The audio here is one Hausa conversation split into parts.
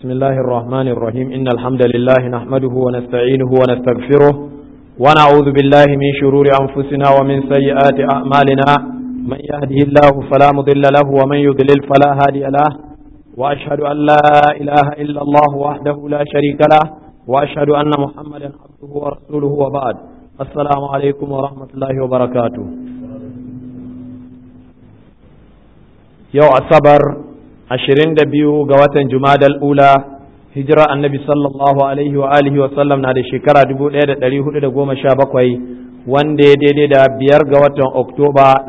بسم الله الرحمن الرحيم إن الحمد لله نحمده ونستعينه ونستغفره ونعوذ بالله من شرور أنفسنا ومن سيئات أعمالنا من يهده الله فلا مضل له ومن يضلل فلا هادي له وأشهد أن لا إله إلا الله وحده لا شريك له وأشهد أن محمدا عبده ورسوله وبعد السلام عليكم ورحمة الله وبركاته yau asabar ashirin da biyu ga watan jumadal ula hijira annabi sallallahu alaihi wa alihi wa sallam na da shekara dubu ɗaya da ɗari hudu da goma sha bakwai wanda ya daidai da biyar ga watan oktoba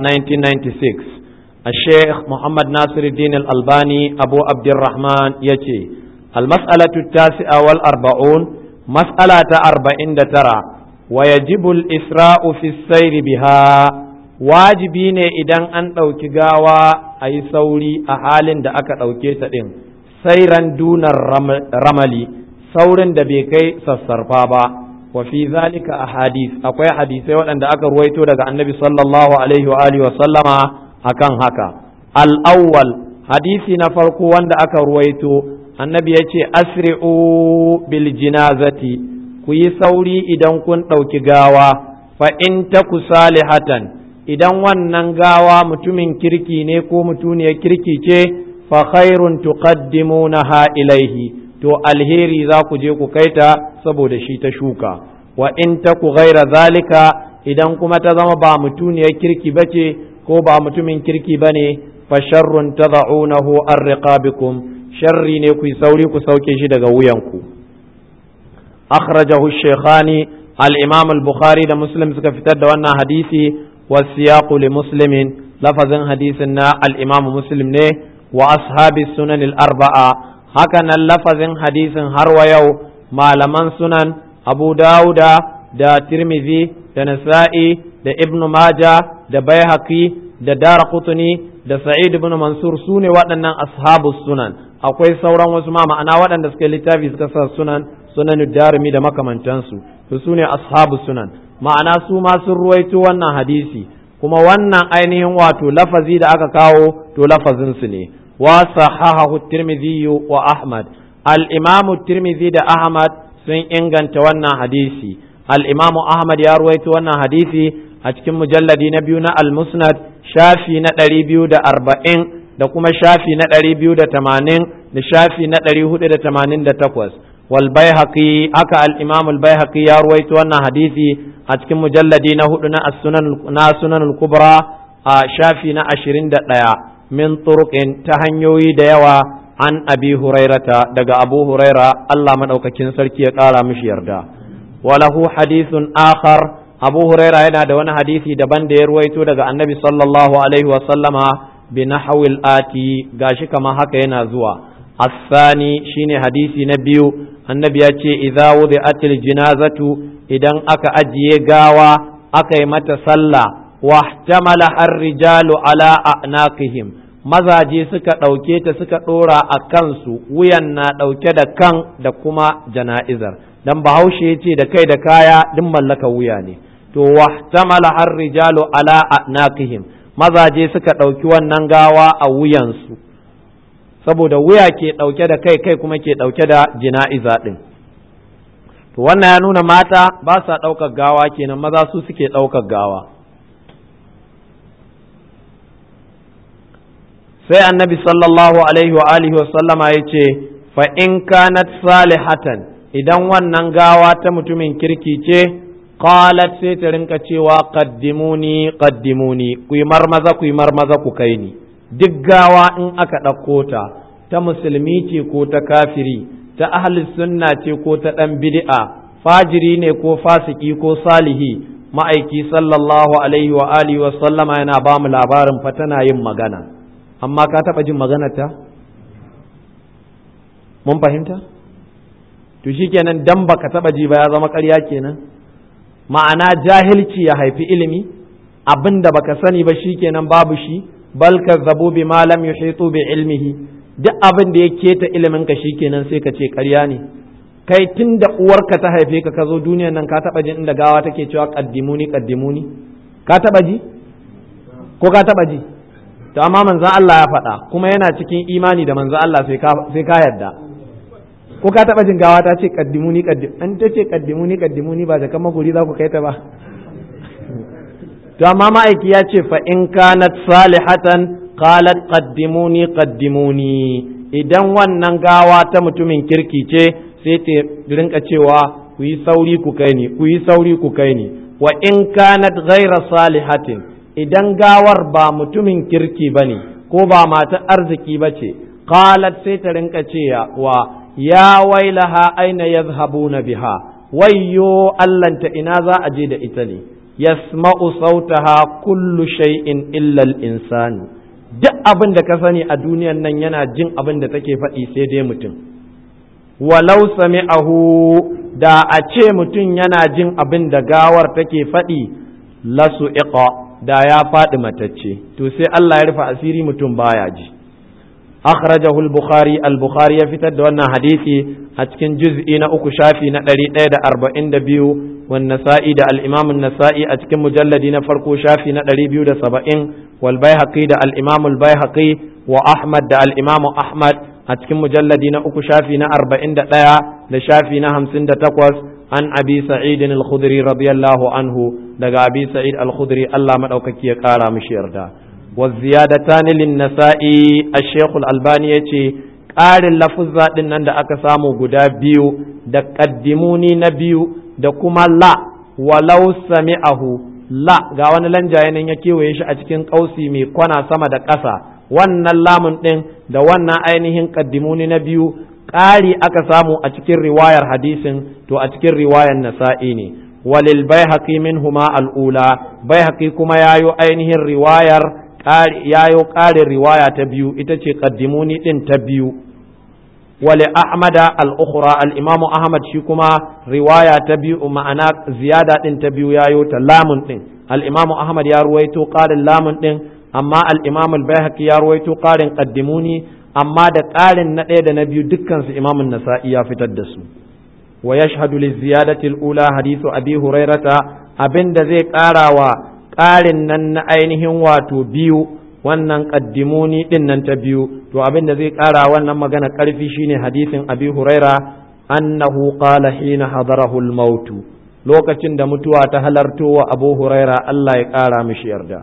1996 a sheikh muhammad nasiruddin al-albani abu abdurrahman ya ce almas'alatu tasi'a wal arba'un mas'ala ta arba'in da tara wa yajibu al-isra'u fi sayri biha wajibi ne idan an ɗauki gawa a yi sauri a halin da aka ɗauke ta ɗin sairan dunar ramali saurin da bai kai sassarfa ba wa fi zalika a hadis akwai hadisai waɗanda aka ruwaito daga annabi sallallahu alaihi wa alihi wa sallama akan haka al-awwal hadisi na farko wanda aka ruwaito annabi ya ce asri'u bil jinazati ku yi sauri idan kun ɗauki gawa fa in taku salihatan idan wannan gawa mutumin kirki ne ko mutuniyar kirki ce fa khairun tuqaddimunaha ilaihi to alheri za ku je ku kaita saboda shi ta shuka wa in taku ghaira zalika idan kuma ta zama ba mutuniyar kirki bace ko ba mutumin kirki bane fa sharrun tad'unahu an riqabikum sharri ne ku sauri ku sauke shi daga wuyanku akhrajahu shaykhani al-imam al-bukhari da muslim suka fitar da wannan hadisi والسياق لمسلم لفظ حديثنا الإمام مسلم نه وأصحاب السنن الأربعة هكذا لفظ حديث هرو يو ما لمن سنن أبو داود دا ترمذي دا نسائي دا ابن ماجة دا بيهقي دا دار قطني da Sa'id ibn Mansur su ne waɗannan ashabu sunan akwai sauran wasu ma ma'ana waɗanda suka littafi suka sa sunan sunan darimi da makamantansu to su ne ashabu sunan ma'ana su ma sun ruwaito wannan hadisi kuma wannan ainihin wato lafazi da aka kawo to lafazin su ne wa sahahahu tirmidhi wa ahmad al-imamu tirmidhi da ahmad sun inganta wannan hadisi al-imamu ahmad ya ruwaito wannan hadisi a cikin mujalladi na biyu na al-musnad shafi na ɗari biyu da arba'in da kuma shafi na ɗari biyu da tamanin da shafi na ɗari hudu da tamanin da takwas wal baihaqi haka al-imam al-baihaqi ya ruwaito wannan hadisi a cikin mujalladi na hudu na as-sunan na sunan al-kubra a shafi na ashirin da ɗaya min turuqin ta hanyoyi da yawa an abi hurairata daga abu huraira Allah madaukakin sarki ya ƙara mishi yarda walahu hadithun akhar abu huraira yana da wani hadisi daban da ya ruwaito daga annabi sallallahu alaihi wa sallama bi nahwil ati gashi kama haka yana zuwa asani shine hadisi na biyu annabi ya ce idza wudi'atil jinazatu idan aka ajiye gawa aka yi mata sallah wahtamala ar-rijalu ala a'naqihim mazaje suka ɗauke ta suka ɗora a kansu wuyan na ɗauke da kan da kuma jana'izar dan bahaushe ya ce da kai da kaya duk mallaka wuya ne to wahtamala har rijalu ala anaqihim mazaje suka ɗauki wannan gawa a wuyansu saboda wuya ke ɗauke da kai kai kuma ke ɗauke da jina'iza ɗin to wannan ya nuna mata ba sa ɗaukar gawa kenan maza su suke ɗaukar gawa sai annabi sallallahu alaihi wa alihi wa sallama ya ce fa in kanat salihatan idan wannan gawa ta mutumin kirki ce qalat sai ta rinka cewa qaddimuni qaddimuni ku yi marmaza ku yi marmaza ku kai ni duk gawa in aka ɗauko ta ta musulmi ce ko ta kafiri ta ahli sunna ce ko ta ɗan bid'a fajiri ne ko fasiki ko salihi ma'aiki sallallahu alaihi wa alihi wa sallama yana ba mu labarin fa tana yin magana amma ka taɓa jin maganarta mun fahimta to shikenan dan baka taɓa ji ba ya zama ƙarya kenan ma'ana jahilci ya haifi ilimi abin da baka sani ba shikenan babu shi bal kazzabu bi ma lam yuhitu bi ilmihi duk abin da ya keta ilimin ka shikenan sai ka ce ƙarya ne kai tun da uwarka ta haife ka ka zo duniyan nan ka taba jin inda gawa take cewa qaddimuni qaddimuni ka taba ji ko ka taba ji to amma manzon Allah ya faɗa kuma yana cikin imani da manzon Allah sai ka sai ka yarda ko ka taba jin gawa ta ce kaddimuni kaddim an ta ce kaddimuni kaddimuni ba jakan maguri za ku kai ta ba to amma ma'aiki ya ce fa in kanat salihatan qalat qaddimuni qaddimuni idan wannan gawa ta mutumin kirki ce sai ta rinka cewa ku yi sauri ku kai ni ku yi sauri ku kai ni wa in kanat ghaira salihatin idan gawar ba mutumin kirki bane ko ba mata arziki bace qalat sai ta rinka cewa ya wailaha aina yadhhabuna biha wayyo allanta ina za a je da ita ne yasma'u sautaha kullu shay'in illa al-insani duk abin da ka sani a duniyan nan yana jin abin da take faɗi sai dai mutum walau sami'ahu da a ce mutum yana jin abin da gawar take faɗi lasu iqa da ya faɗi matacce to sai Allah ya rufe asiri mutum baya ji akhrajahu al-bukhari al-bukhari ya fitar da wannan hadisi a cikin juz'i na uku shafi na 142 والنسائي دا الإمام النسائي أتكم مجلد نفرقو شافي ندري بيو دا سبعين والبيهقي دا الإمام البيهقي وأحمد دا الإمام أحمد أتكم مجلد نأكو شافي نأربعين دا ليا لشافي نهمسين دا تقوس عن أبي سعيد الخدري رضي الله عنه دا أبي سعيد الخدري الله مدعوكك يقارا مشير دا والزيادتان للنسائي الشيخ الألباني يتي ƙarin lafuzza ɗin nan da aka samu guda biyu da ƙaddimuni na biyu da kuma la walau sami'ahu la ga wani lanjaye nan ya kewaye shi a cikin ƙausi mai kwana sama da ƙasa wannan lamun ɗin da wannan ainihin ƙaddimuni na biyu ƙari aka samu a cikin riwayar hadisin to a cikin riwayar nasa'i ne walil baihaqi minhuma al'ula baihaqi kuma yayo ainihin riwayar yayo ƙarin riwaya ta biyu ita ce ƙaddimuni ɗin ta biyu wali ahmada al-ukhra al-imam ahmad shi kuma riwaya ta biyu ma'ana ziyada ɗin ta biyu yayo ta lamun ɗin al-imam ahmad ya ruwaito ƙarin lamun ɗin amma al-imam al-baihaqi ya ruwaito ƙarin ƙaddimuni amma da ƙarin na ɗaya da na biyu dukkan su imam an-nasa'i ya fitar da su wa yashhadu li ziyadati al-ula hadithu abi hurairata abinda zai ƙara wa ƙarin nan na ainihin wato biyu wannan ƙaddimuni ɗin nan ta biyu to abin da zai ƙara wannan magana ƙarfi shine hadisin abi huraira annahu qala hina hadarahu al-maut lokacin da mutuwa ta halarto wa abu huraira Allah ya ƙara mishi yarda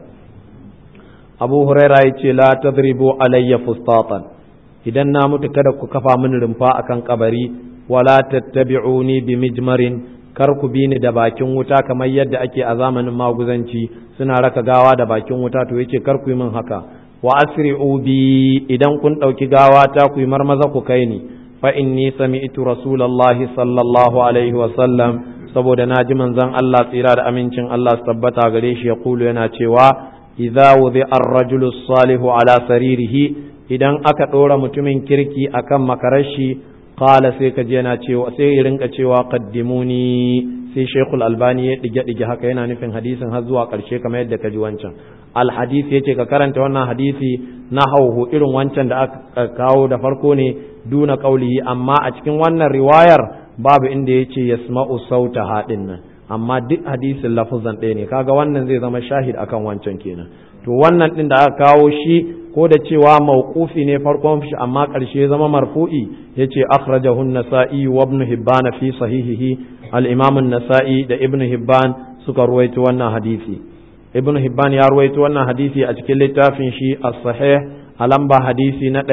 abu huraira ya ce la tadribu alayya fustatan idan na mutu kada ku kafa mini rumfa akan kabari wala tattabi'uni bi mijmarin kar ku bi ni da bakin wuta kamar yadda ake a zamanin maguzanci suna raka gawa da bakin wuta to yake kar ku yi min haka wa asri'u bi idan kun ɗauki gawa ta ku yi marmaza ku kai ni fa inni sami'tu rasulullahi sallallahu alaihi wa sallam saboda na ji manzon Allah tsira da amincin Allah su tabbata gare shi ya kulu yana cewa idza wudi ar-rajulu salihu ala saririhi idan aka ɗora mutumin kirki akan makarashi qala sai ka je yana cewa sai ya rinka cewa qaddimuni sai Sheikhul Albani ya dige dige haka yana nufin hadisin har zuwa karshe kamar yadda ka ji wancan al hadisi yace ka karanta wannan hadisi na hauhu irin wancan da aka kawo da farko ne duna qaulihi amma a cikin wannan riwayar babu inda yace yasma'u sauta hadin nan amma duk hadisin lafuzan ɗaya ne kaga wannan zai zama shahid akan wancan kenan to wannan din da aka kawo shi ko da cewa mawqufi ne farkon shi amma ƙarshe zama marfu'i yace akhrajahu an-nasa'i wa ibn hibban fi sahihihi al-imam an-nasa'i da ibn hibban suka ruwaito wannan hadisi ibn hibban ya ruwaito wannan hadisi a cikin littafin shi as-sahih a lamba hadisi na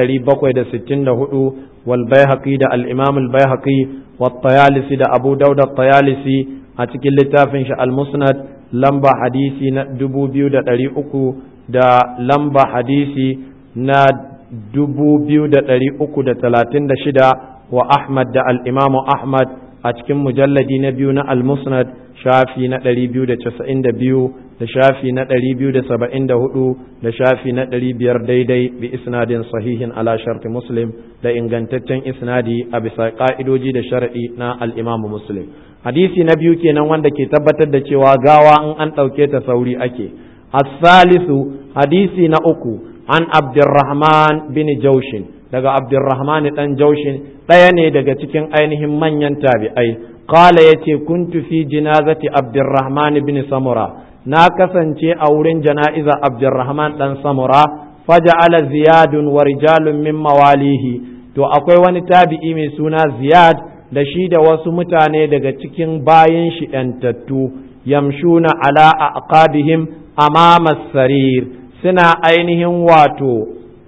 764 wal baihaqi da al-imam al-baihaqi wa tayalisi da abu dauda tayalisi a cikin littafin shi al-musnad lamba hadisi na 2300 da lamba hadisi na dubu biyu da ɗari uku da talatin da shida wa Ahmad da al'imamu Ahmad a cikin mujalladi na biyu na al-musnad shafi na ɗari biyu da casa'in da biyu da shafi na ɗari biyu da saba'in da hudu da shafi na ɗari biyar daidai bi isnadin sahihin ala sharti muslim da ingantaccen isnadi a bisa ƙa'idoji da shari'i na al'imamu muslim hadisi na biyu kenan wanda ke tabbatar da cewa gawa in an ɗauke ta sauri ake الثالث حديثي نأكو عن عبد الرحمن بن جوشن daga Abdurrahman dan Jaushin ɗaya ne daga cikin ainihin manyan tabi'ai qala yace kuntu fi jinazati Abdurrahman bin Samura na kasance a wurin jana'iza Abdurrahman dan Samura faja'ala ziyadun wa rijalun min mawalihi to to akwai wani tabi'i mai suna ziyad da shi da wasu mutane daga cikin bayan shi ‘yantattu yamshuna ala aqabihim amama sarir suna ainihin wato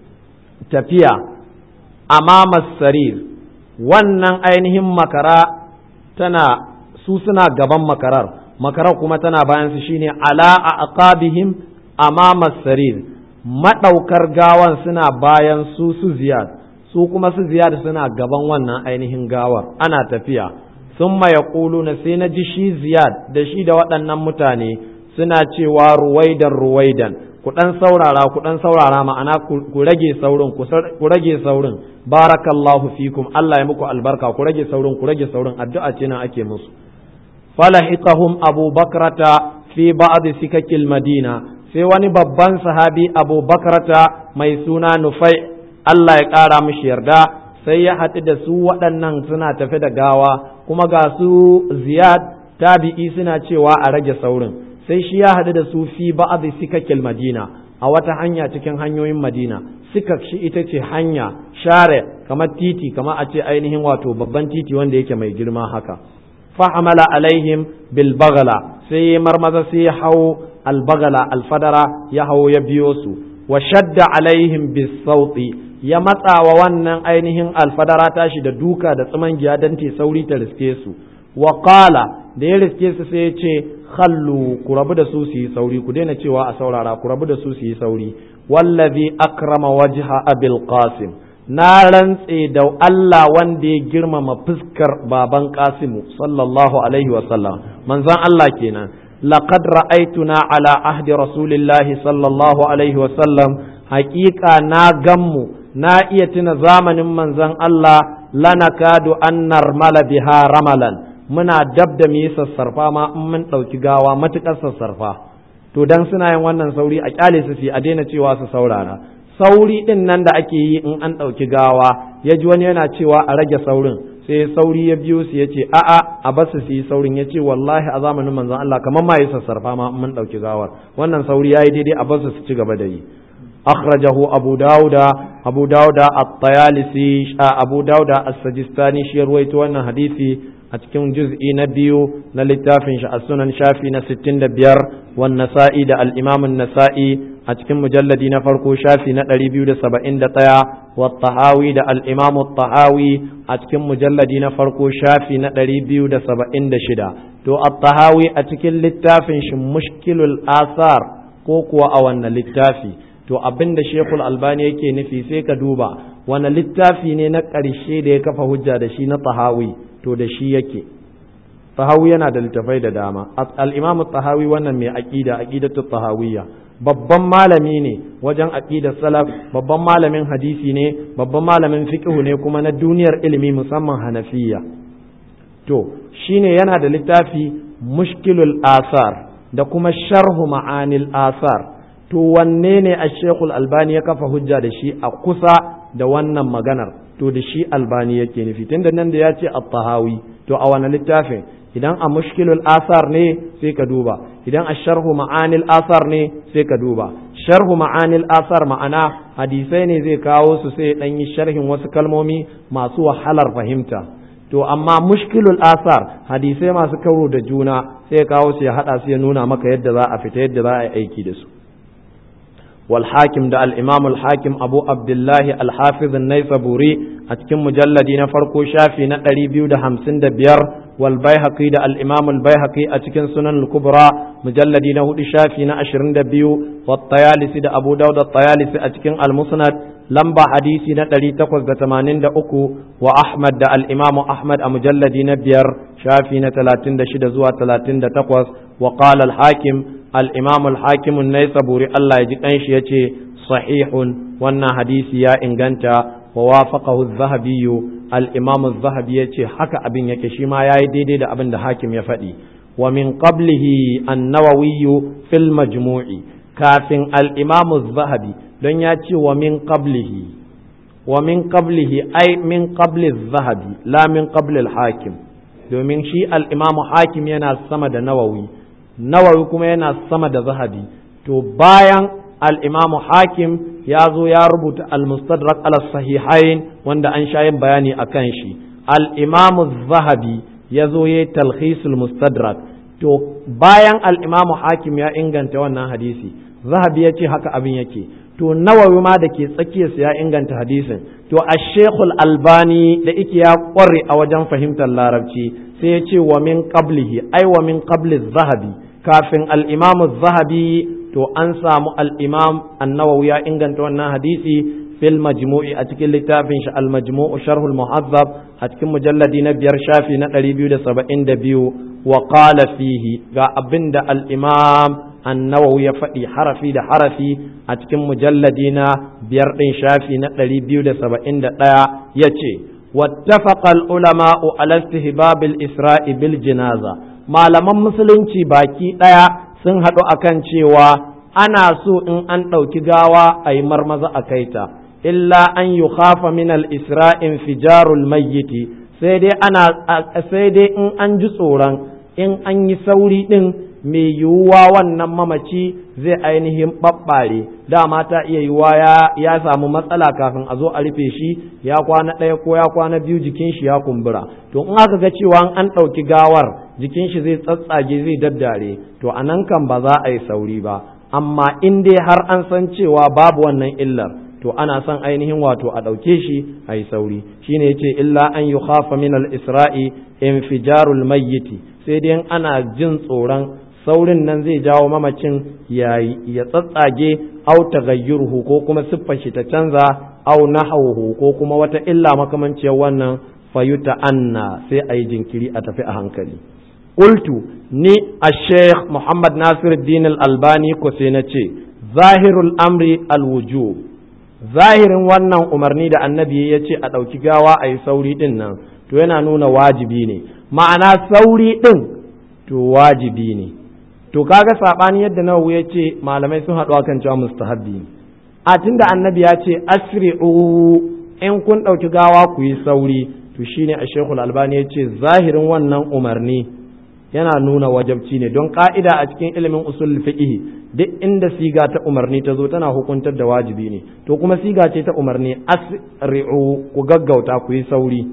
tafiya amama sarir wannan ainihin makara tana su suna gaban makarar makarar kuma tana bayan su shine ala aqabihim amama sarir madaukar gawan suna bayan su su ziyad su kuma su ziyad suna gaban wannan ainihin gawar ana tafiya sun ya na sai na ji shi ziyad da shi da waɗannan mutane suna cewa ruwaidan ruwaidan ku ɗan saurara ku ɗan saurara ma'ana ku rage saurin ku rage saurin barakallahu fikum Allah ya muku albarka ku rage saurin ku rage saurin addu'a ce nan ake musu falahiqahum abu bakrata fi ba'd sikakil madina sai wani babban sahabi abu bakrata mai suna nufai Allah ya ƙara mishi yarda sai ya haɗu da su waɗannan suna tafi da gawa kuma ga su ziyad tabi'i suna cewa a rage saurin sai shi ya haɗu da su fi ba'd sikakil madina a wata hanya cikin hanyoyin madina sikak shi ita ce hanya share kamar titi kamar a ce ainihin wato babban titi wanda yake mai girma haka fa'amala alaihim bil bagala sai ya marmaza sai ya hau albagala alfadara ya hau ya biyo su wa shadda alaihim bis sauti ya matsa wa wannan ainihin alfadara tashi da duka da giya don te sauri ta riske su wa qala da ya riske su sai ya ce khallu ku rabu da su su yi sauri ku daina cewa a saurara ku rabu da su su yi sauri wallazi akrama wajha abil qasim na rantse da Allah wanda ya girmama fuskar baban Qasimu sallallahu alaihi wasallam manzon Allah kenan laqad ra'aytuna ala ahdi rasulillahi sallallahu alaihi wasallam haƙiƙa na gammu na iya tuna zamanin manzon Allah lanakadu an narmala biha ramalan muna dab da mu yi sassarfa ma in mun ɗauki gawa matuƙar sassarfa to dan suna yin wannan sauri a kyale su a daina cewa su saurara sauri ɗin nan da ake yi in an ɗauki gawa ya ji wani yana cewa a rage saurin sai sauri ya biyo su ya ce a'a a basu su yi saurin ya ce wallahi a zamanin manzon Allah kamar ma yi sassarfa ma mun ɗauki gawar wannan sauri ya yi daidai a basu su ci gaba da yi akhrajahu abu dauda abu dauda at-tayalisi abu dauda as-sajistani shi ruwaito wannan hadisi a cikin juz'i na biyu na littafin shi as-sunan shafi na 65 wan nasa'i da al-imam an-nasa'i a cikin mujalladi na farko shafi na 271 wa tahawi da al-imam at-tahawi a cikin mujalladi na farko shafi na 276 to at-tahawi a cikin littafin shi mushkilul asar ko kuwa a wannan littafi to abinda shekul albani yake nufi sai ka duba wani littafi ne na ƙarshe da ya kafa hujja da shi na tahawi to da shi yake tahawi yana da littafai da dama al-imam tahawi wannan mai aqida aqidatu tahawiyya babban malami ne wajen aqidar salaf babban malamin hadisi ne babban malamin fiqh ne kuma na duniyar ilimi musamman hanafiya to shine yana da littafi mushkilul asar da kuma sharhu ma'anil asar to wanne ne a shekul albani ya kafa hujja da shi a kusa da wannan maganar to da shi albani yake nufi tunda nan da ya ce at-tahawi to a wani littafin idan a mushkilul asar ne sai ka duba idan a sharhu ma'anil asar ne sai ka duba sharhu ma'anil asar ma'ana hadisai ne zai kawo su sai dan yi sharhin wasu kalmomi masu wahalar fahimta to amma mushkilul asar hadisai masu karo da juna sai kawo su ya hada su ya nuna maka yadda za a fita yadda za a yi aiki da su والحاكم ده الإمام الحاكم أبو عبد الله الحافظ النيسابوري أتكم مجلد نفرقو شافي نقري بيو ده همسن ده بير والبيهقي ده الإمام البيهقي أتكن سنن الكبرى مجلد نهود شافي نأشرن ده بيو والطيالسي ده أبو داود الطيالسي أتكن المسند لمبا حديثي نقري تقوز ده تمانين ده أكو وأحمد ده الإمام أحمد مجلد نبير شافي نتلاتين ده شده زوا تلاتين ده تقوز وقال الحاكم الإمام الحاكم النيسابوري الله يجيك أنش يتي صحيح وانا حديثي يا إنغانتا ووافقه الذهبي الإمام الذهبي يتي حكى أبن يكشيما يا يديدي دا أبن دا حاكم يفدي ومن قبله النووي في المجموع كافن الإمام الذهبي لن يتي ومن قبله ومن قبله أي من قبل الذهبي لا من قبل الحاكم domin shi al'imamu hakim yana sama da nawawi nawawi kuma yana sama da zahabi to bayan al-imamu hakim ya zo ya rubuta al-mustadrak ala sahihain wanda an sha yin bayani akan shi al-imamu zahabi ya zo ya talhisul mustadrak to bayan al-imamu hakim ya inganta wannan hadisi zahabi ya ce haka abin yake to nawawi ma da ke tsakiyarsa ya inganta hadisin to a shekul albani da ike ya kware a wajen fahimtar larabci sai ya ce wa min qablihi ai wa min qabli zahabi kafin al-imam zahabi to an samu al-imam an-nawawi ya inganta wannan hadisi fil majmu'i a cikin littafin shi al-majmu'u sharhul muhazzab a cikin mujalladi na biyar shafi na 272 wa qala fihi ga abinda al-imam annawawi ya faɗi harafi da harafi a cikin mujalladi na biyar ɗin shafi na ɗari biyu da saba'in da ɗaya ya ce wattafaqa ulama'u ala istihbabil isra'i bil jinaza malaman musulunci baki ɗaya sun haɗu akan cewa ana so in an ɗauki gawa a yi marmaza a kaita illa an yi khafa min al isra'in fijarul mayyiti sai dai ana sai dai in an ji tsoron in an yi sauri ɗin mai yiwuwa wannan mamaci zai ainihin ɓaɓɓare dama ta iya yiwuwa ya samu matsala kafin a zo a rufe shi ya kwana ɗaya ko ya kwana biyu jikin shi ya kumbura to in aka ga cewa an ɗauki gawar jikin shi zai tsatsage zai daddare to a nan kan ba za a yi sauri ba amma in dai har an san cewa babu wannan illar to ana son ainihin wato a ɗauke shi a yi sauri shine yace illa an yi khafa min al-isra'i infijarul mayyiti sai dai ana jin tsoron saurin nan zai jawo mamacin ya tsatsage au tagayyurhu ko kuma siffar shi ta canza au nahawhu ko kuma wata illa makamanciyar wannan fayuta anna sai a yi jinkiri a tafi a hankali qultu ni a-sheikh muhammad nasir din al-albani ko sai na ce zahirul amri al-wujub zahirin wannan umarni da annabi ya ce a ɗauki gawa a yi sauri ɗin nan to yana nuna wajibi ne ma'ana sauri ɗin to wajibi ne to kaga sabani yadda nawawi ya ce malamai sun haɗu akan cewa mustahabbi a tunda annabi ya ce asri'u in kun ɗauki gawa ku yi sauri to shine a shekul albani ya ce zahirin wannan umarni yana nuna wajabci ne don ka'ida a cikin ilimin usul fiqh duk inda siga ta umarni ta zo tana hukuntar da wajibi ne to kuma siga ce ta umarni asri'u ku gaggauta ku yi sauri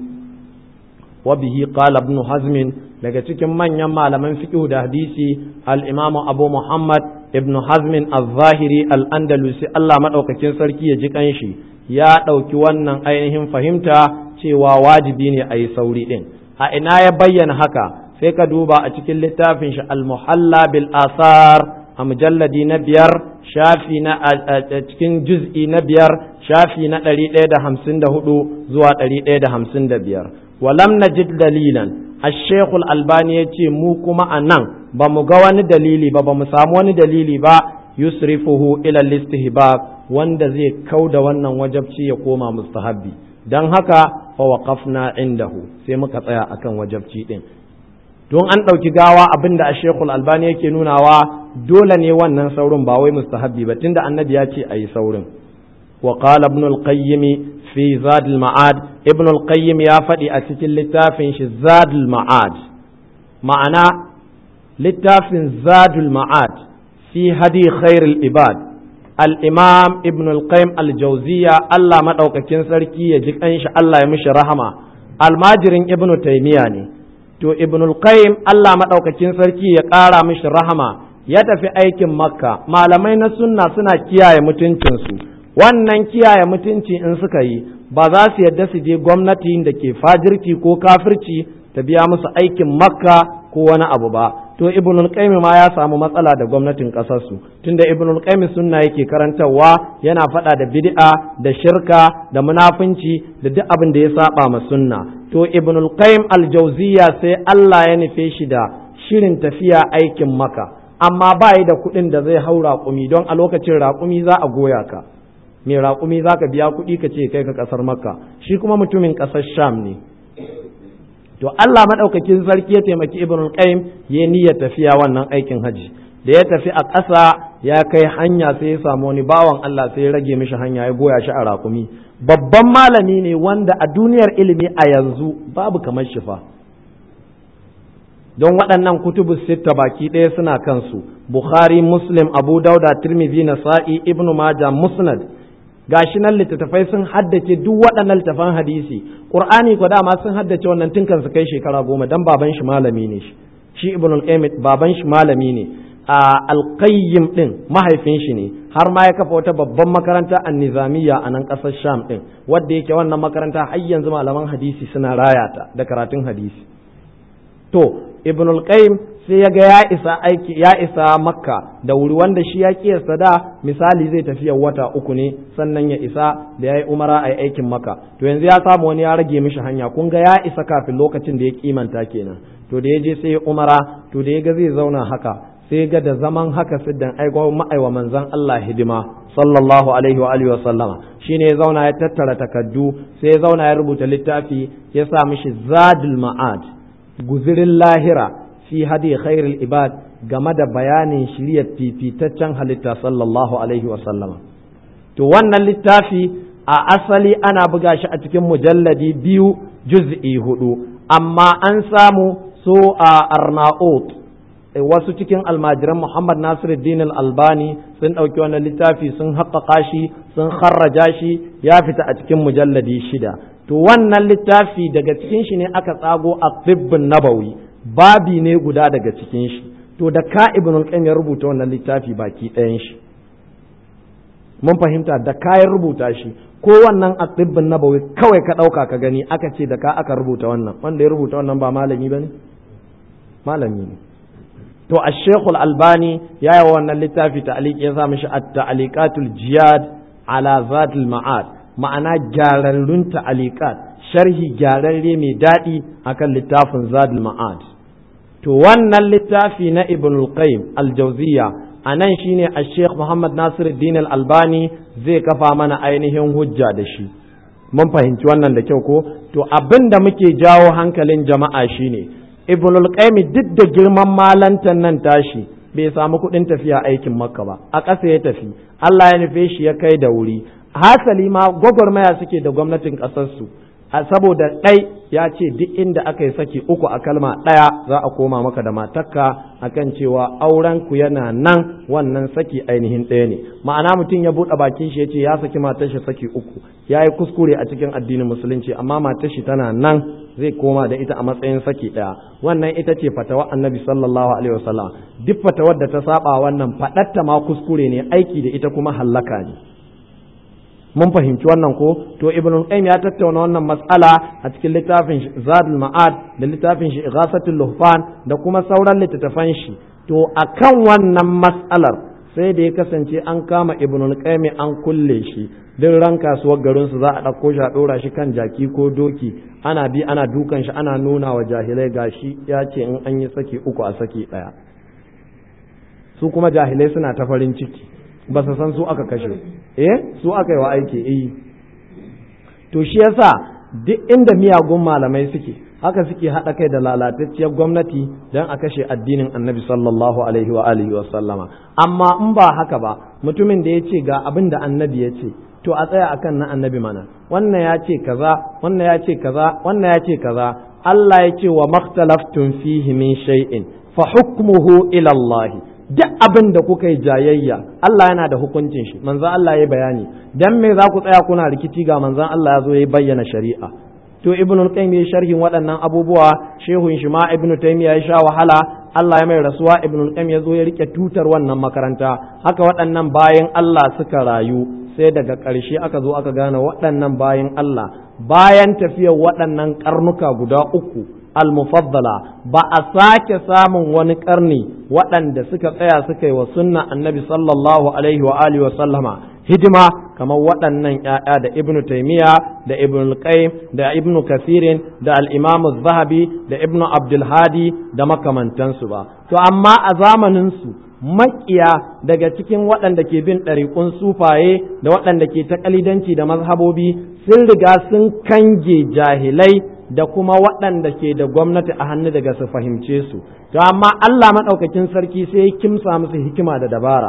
wa bihi qala ibn hazm daga cikin manyan malaman fiqh da hadisi al-imam abu muhammad ibn hazm al-zahiri al-andalusi Allah madaukakin sarki ya ji kanshi ya ɗauki wannan ainihin fahimta cewa wajibi ne a yi sauri ɗin a ina ya bayyana haka sai ka duba a cikin littafin shi al-muhalla bil asar a mujalladi na biyar shafi na a cikin juz'i na biyar shafi na ɗari ɗaya da hamsin da hudu zuwa ɗari ɗaya da hamsin da biyar walam najid dalilan الشيخ الألباني يتي mu kuma a nan ba mu ga wani dalili ba ba mu samu wani dalili ba yusrifuhu ila listihbab wanda zai kau da wannan wajabci ya koma mustahabbi don haka fa waqafna indahu sai muka tsaya akan wajabci din don an ɗauki gawa abin da shekul albani yake nunawa dole ne wannan saurin ba wai mustahabbi ba tunda annabi ya ce a yi saurin wa qala ibn al-qayyim fi zad al-ma'ad ibn al-qayyim ya faɗi a cikin littafin shi zad al-ma'ad ma'ana littafin zad al-ma'ad fi hadi khair al-ibad al-imam ibn al-qayyim al-jawziya Allah madaukakin sarki ya ji kanshi Allah ya mishi rahama almajirin ibn taymiya ne to ibnul qayyim Allah madaukakin sarki ya ƙara mishi rahama ya tafi aikin makka malamai na sunna suna kiyaye mutuncinsu wannan kiyaye mutunci in suka yi ba za su yadda su je gwamnati da ke fajirci ko kafirci ta biya musu aikin makka ko wani abu ba to ibnul qayyim ma ya samu matsala da gwamnatin kasar su tunda ibnul qayyim sunna yake karantarwa yana faɗa da bid'a da shirka da munafunci da duk abin da ya saba ma sunna to ibnul qayyim al-jawziya sai Allah ya nufe shi da shirin tafiya aikin maka amma ba yi da kuɗin da zai hau raƙumi don a lokacin raƙumi za a goya ka mai raƙumi za ka biya kuɗi ka ce kai ka ƙasar makka shi kuma mutumin ƙasar sham ne to Allah maɗaukakin sarki ya taimaki ibnul qayyim ya niyyar tafiya wannan aikin haji da ya tafi a ƙasa ya kai hanya sai ya samu wani bawan Allah sai ya rage mishi hanya ya goya shi a raƙumi babban malami ne wanda a duniyar ilimi a yanzu babu kamar shi fa don waɗannan kutubu sitta baki ɗaya suna kansu bukhari muslim abu dauda tirmidhi nasa'i ibnu maja musnad gashi nan littattafai sun haddace duk waɗannan littattafan hadisi qur'ani ko dama sun haddace wannan tun kan su kai shekara goma dan baban shi malami ne shi shi ibnu al-qayyim baban shi malami ne a alƙayyim ɗin mahaifin shi ne har ma ya kafa wata babban makaranta a nizamiya a nan ƙasar sham ɗin wadda yake wannan makaranta har yanzu malaman hadisi suna rayata da karatun hadisi to ibn al-qayyim sai ya ga ya isa aiki ya isa makka da wuri wanda shi ya kiyasta da misali zai tafiya wata uku ne sannan ya isa da ya yi umara a aikin maka to yanzu ya samu wani ya rage mishi hanya kun ga ya isa kafin lokacin da ya kimanta kenan to da ya je sai ya umara to da ya ga zai zauna haka sai ga da zaman haka siddan aiko ma'aiwa manzon Allah hidima sallallahu alaihi wa alihi wa sallama shine ya zauna ya tattara takaddu sai ya zauna ya rubuta littafi ya sa mishi zadul ma'ad guzirin lahira fi hadi khairul ibad game da bayanin shiriyar fifitaccen halitta sallallahu alaihi wa sallama to wannan littafi a asali ana buga shi a cikin mujalladi biyu juz'i hudu amma an samu so a arnaut wasu cikin almajiran Muhammad Nasiruddin Al-Albani sun ɗauki wannan littafi sun haƙaƙa shi sun kharraja shi ya fita a cikin mujalladi shida to wannan littafi daga cikin shi ne aka tsago a tibbin nabawi babi ne guda daga cikin shi to da ka ibn al ya rubuta wannan littafi baki ɗayan shi mun fahimta da kayan rubuta shi ko wannan a tibbin nabawi kawai ka ɗauka ka gani aka ce da ka aka rubuta wannan wanda ya rubuta wannan ba malami ba ne malami ne to a shekul albani ya yi wannan littafi ta'aliki ya sa mishi at-ta'aliqatul jiyad ala zatul ma'ad ma'ana gyararrun ta'aliqat sharhi gyararre mai daɗi akan littafin zadul ma'ad to wannan littafi na ibn al-qayyim al-jawziyya anan shine a sheikh muhammad nasiruddin al-albani zai kafa mana ainihin hujja da shi mun fahimci wannan da kyau ko to abin da muke jawo hankalin jama'a shine ibnul qayyim duk da girman malantan nan tashi bai samu kuɗin tafiya aikin makka ba a ƙasa ya tafi Allah ya nufe shi ya kai da wuri hasali ma gwagwarmaya suke da gwamnatin ƙasarsu a saboda ɗai ya ce duk inda aka yi saki uku a kalma ɗaya za a koma maka da matakka akan cewa auren ku yana nan wannan saki ainihin ɗaya ne ma'ana mutum ya buɗe bakin shi ya ce ya saki matar shi saki uku ya yi kuskure a cikin addinin musulunci amma matar shi tana nan zai koma da ita a matsayin saki ɗaya wannan ita ce fatawa annabi sallallahu alaihi wasallam duk fatawar da ta saba wannan faɗatta ma kuskure ne aiki da ita kuma hallaka ne mun fahimci wannan ko to ibn qayyim ya tattauna wannan mas'ala a cikin littafin zadul ma'ad da littafin shi ighasatul luhfan da kuma sauran littattafan shi to akan wannan mas'alar sai da ya kasance an kama ibn qayyim an kulle shi duk ran kasuwar garin su za a ɗauko shi a ɗora shi kan jaki ko doki ana bi ana dukan shi ana nuna wa jahilai gashi ya ce in an yi saki uku a saki ɗaya su kuma jahilai suna ta farin ciki ba su san su aka kashe eh su aka yi wa aiki eh to shi yasa duk inda miyagun malamai suke haka suke haɗa kai da lalatacciyar gwamnati don a kashe addinin annabi sallallahu alaihi wa alihi wa sallama amma in ba haka ba mutumin da ya ce ga abin da annabi ya ce to a tsaya akan na annabi mana wannan ya ce kaza wannan ya ce kaza wannan ya ce kaza Allah ya ce wa makhtalaftun fihi min shay'in fa hukmuhu ila Allah duk abin da kuka yi jayayya Allah yana da hukuncin shi manzon Allah ya bayani dan me za ku tsaya kuna rikici ga manzon Allah ya zo ya bayyana shari'a to ibnu qayyim ya sharhin waɗannan abubuwa shehun shi ma ibnu taymiya ya sha wahala Allah ya mai rasuwa ibnu qayyim ya zo ya rike tutar wannan makaranta haka waɗannan bayan Allah suka rayu sai daga ƙarshe aka zo aka gane waɗannan bayan Allah bayan tafiyar waɗannan karnuka guda uku al-mufaddala ba a sake samun wani karni waɗanda suka tsaya suka yi wa sunna annabi sallallahu alaihi wa alihi wa sallama hidima kamar waɗannan ‘ya'ya da ibn taimiya da ibn qayyim da ibn kasirin da al-imam zahabi da ibn abdulhadi da makamantansu ba to amma a zamaninsu makiya daga cikin waɗanda ke bin ɗariƙun sufaye da waɗanda ke ta ƙalidanci da mazhabobi sun riga sun kange jahilai da kuma waɗanda ke da gwamnati a hannu daga su fahimce su to amma Allah maɗaukakin sarki sai ya kimsa musu hikima da dabara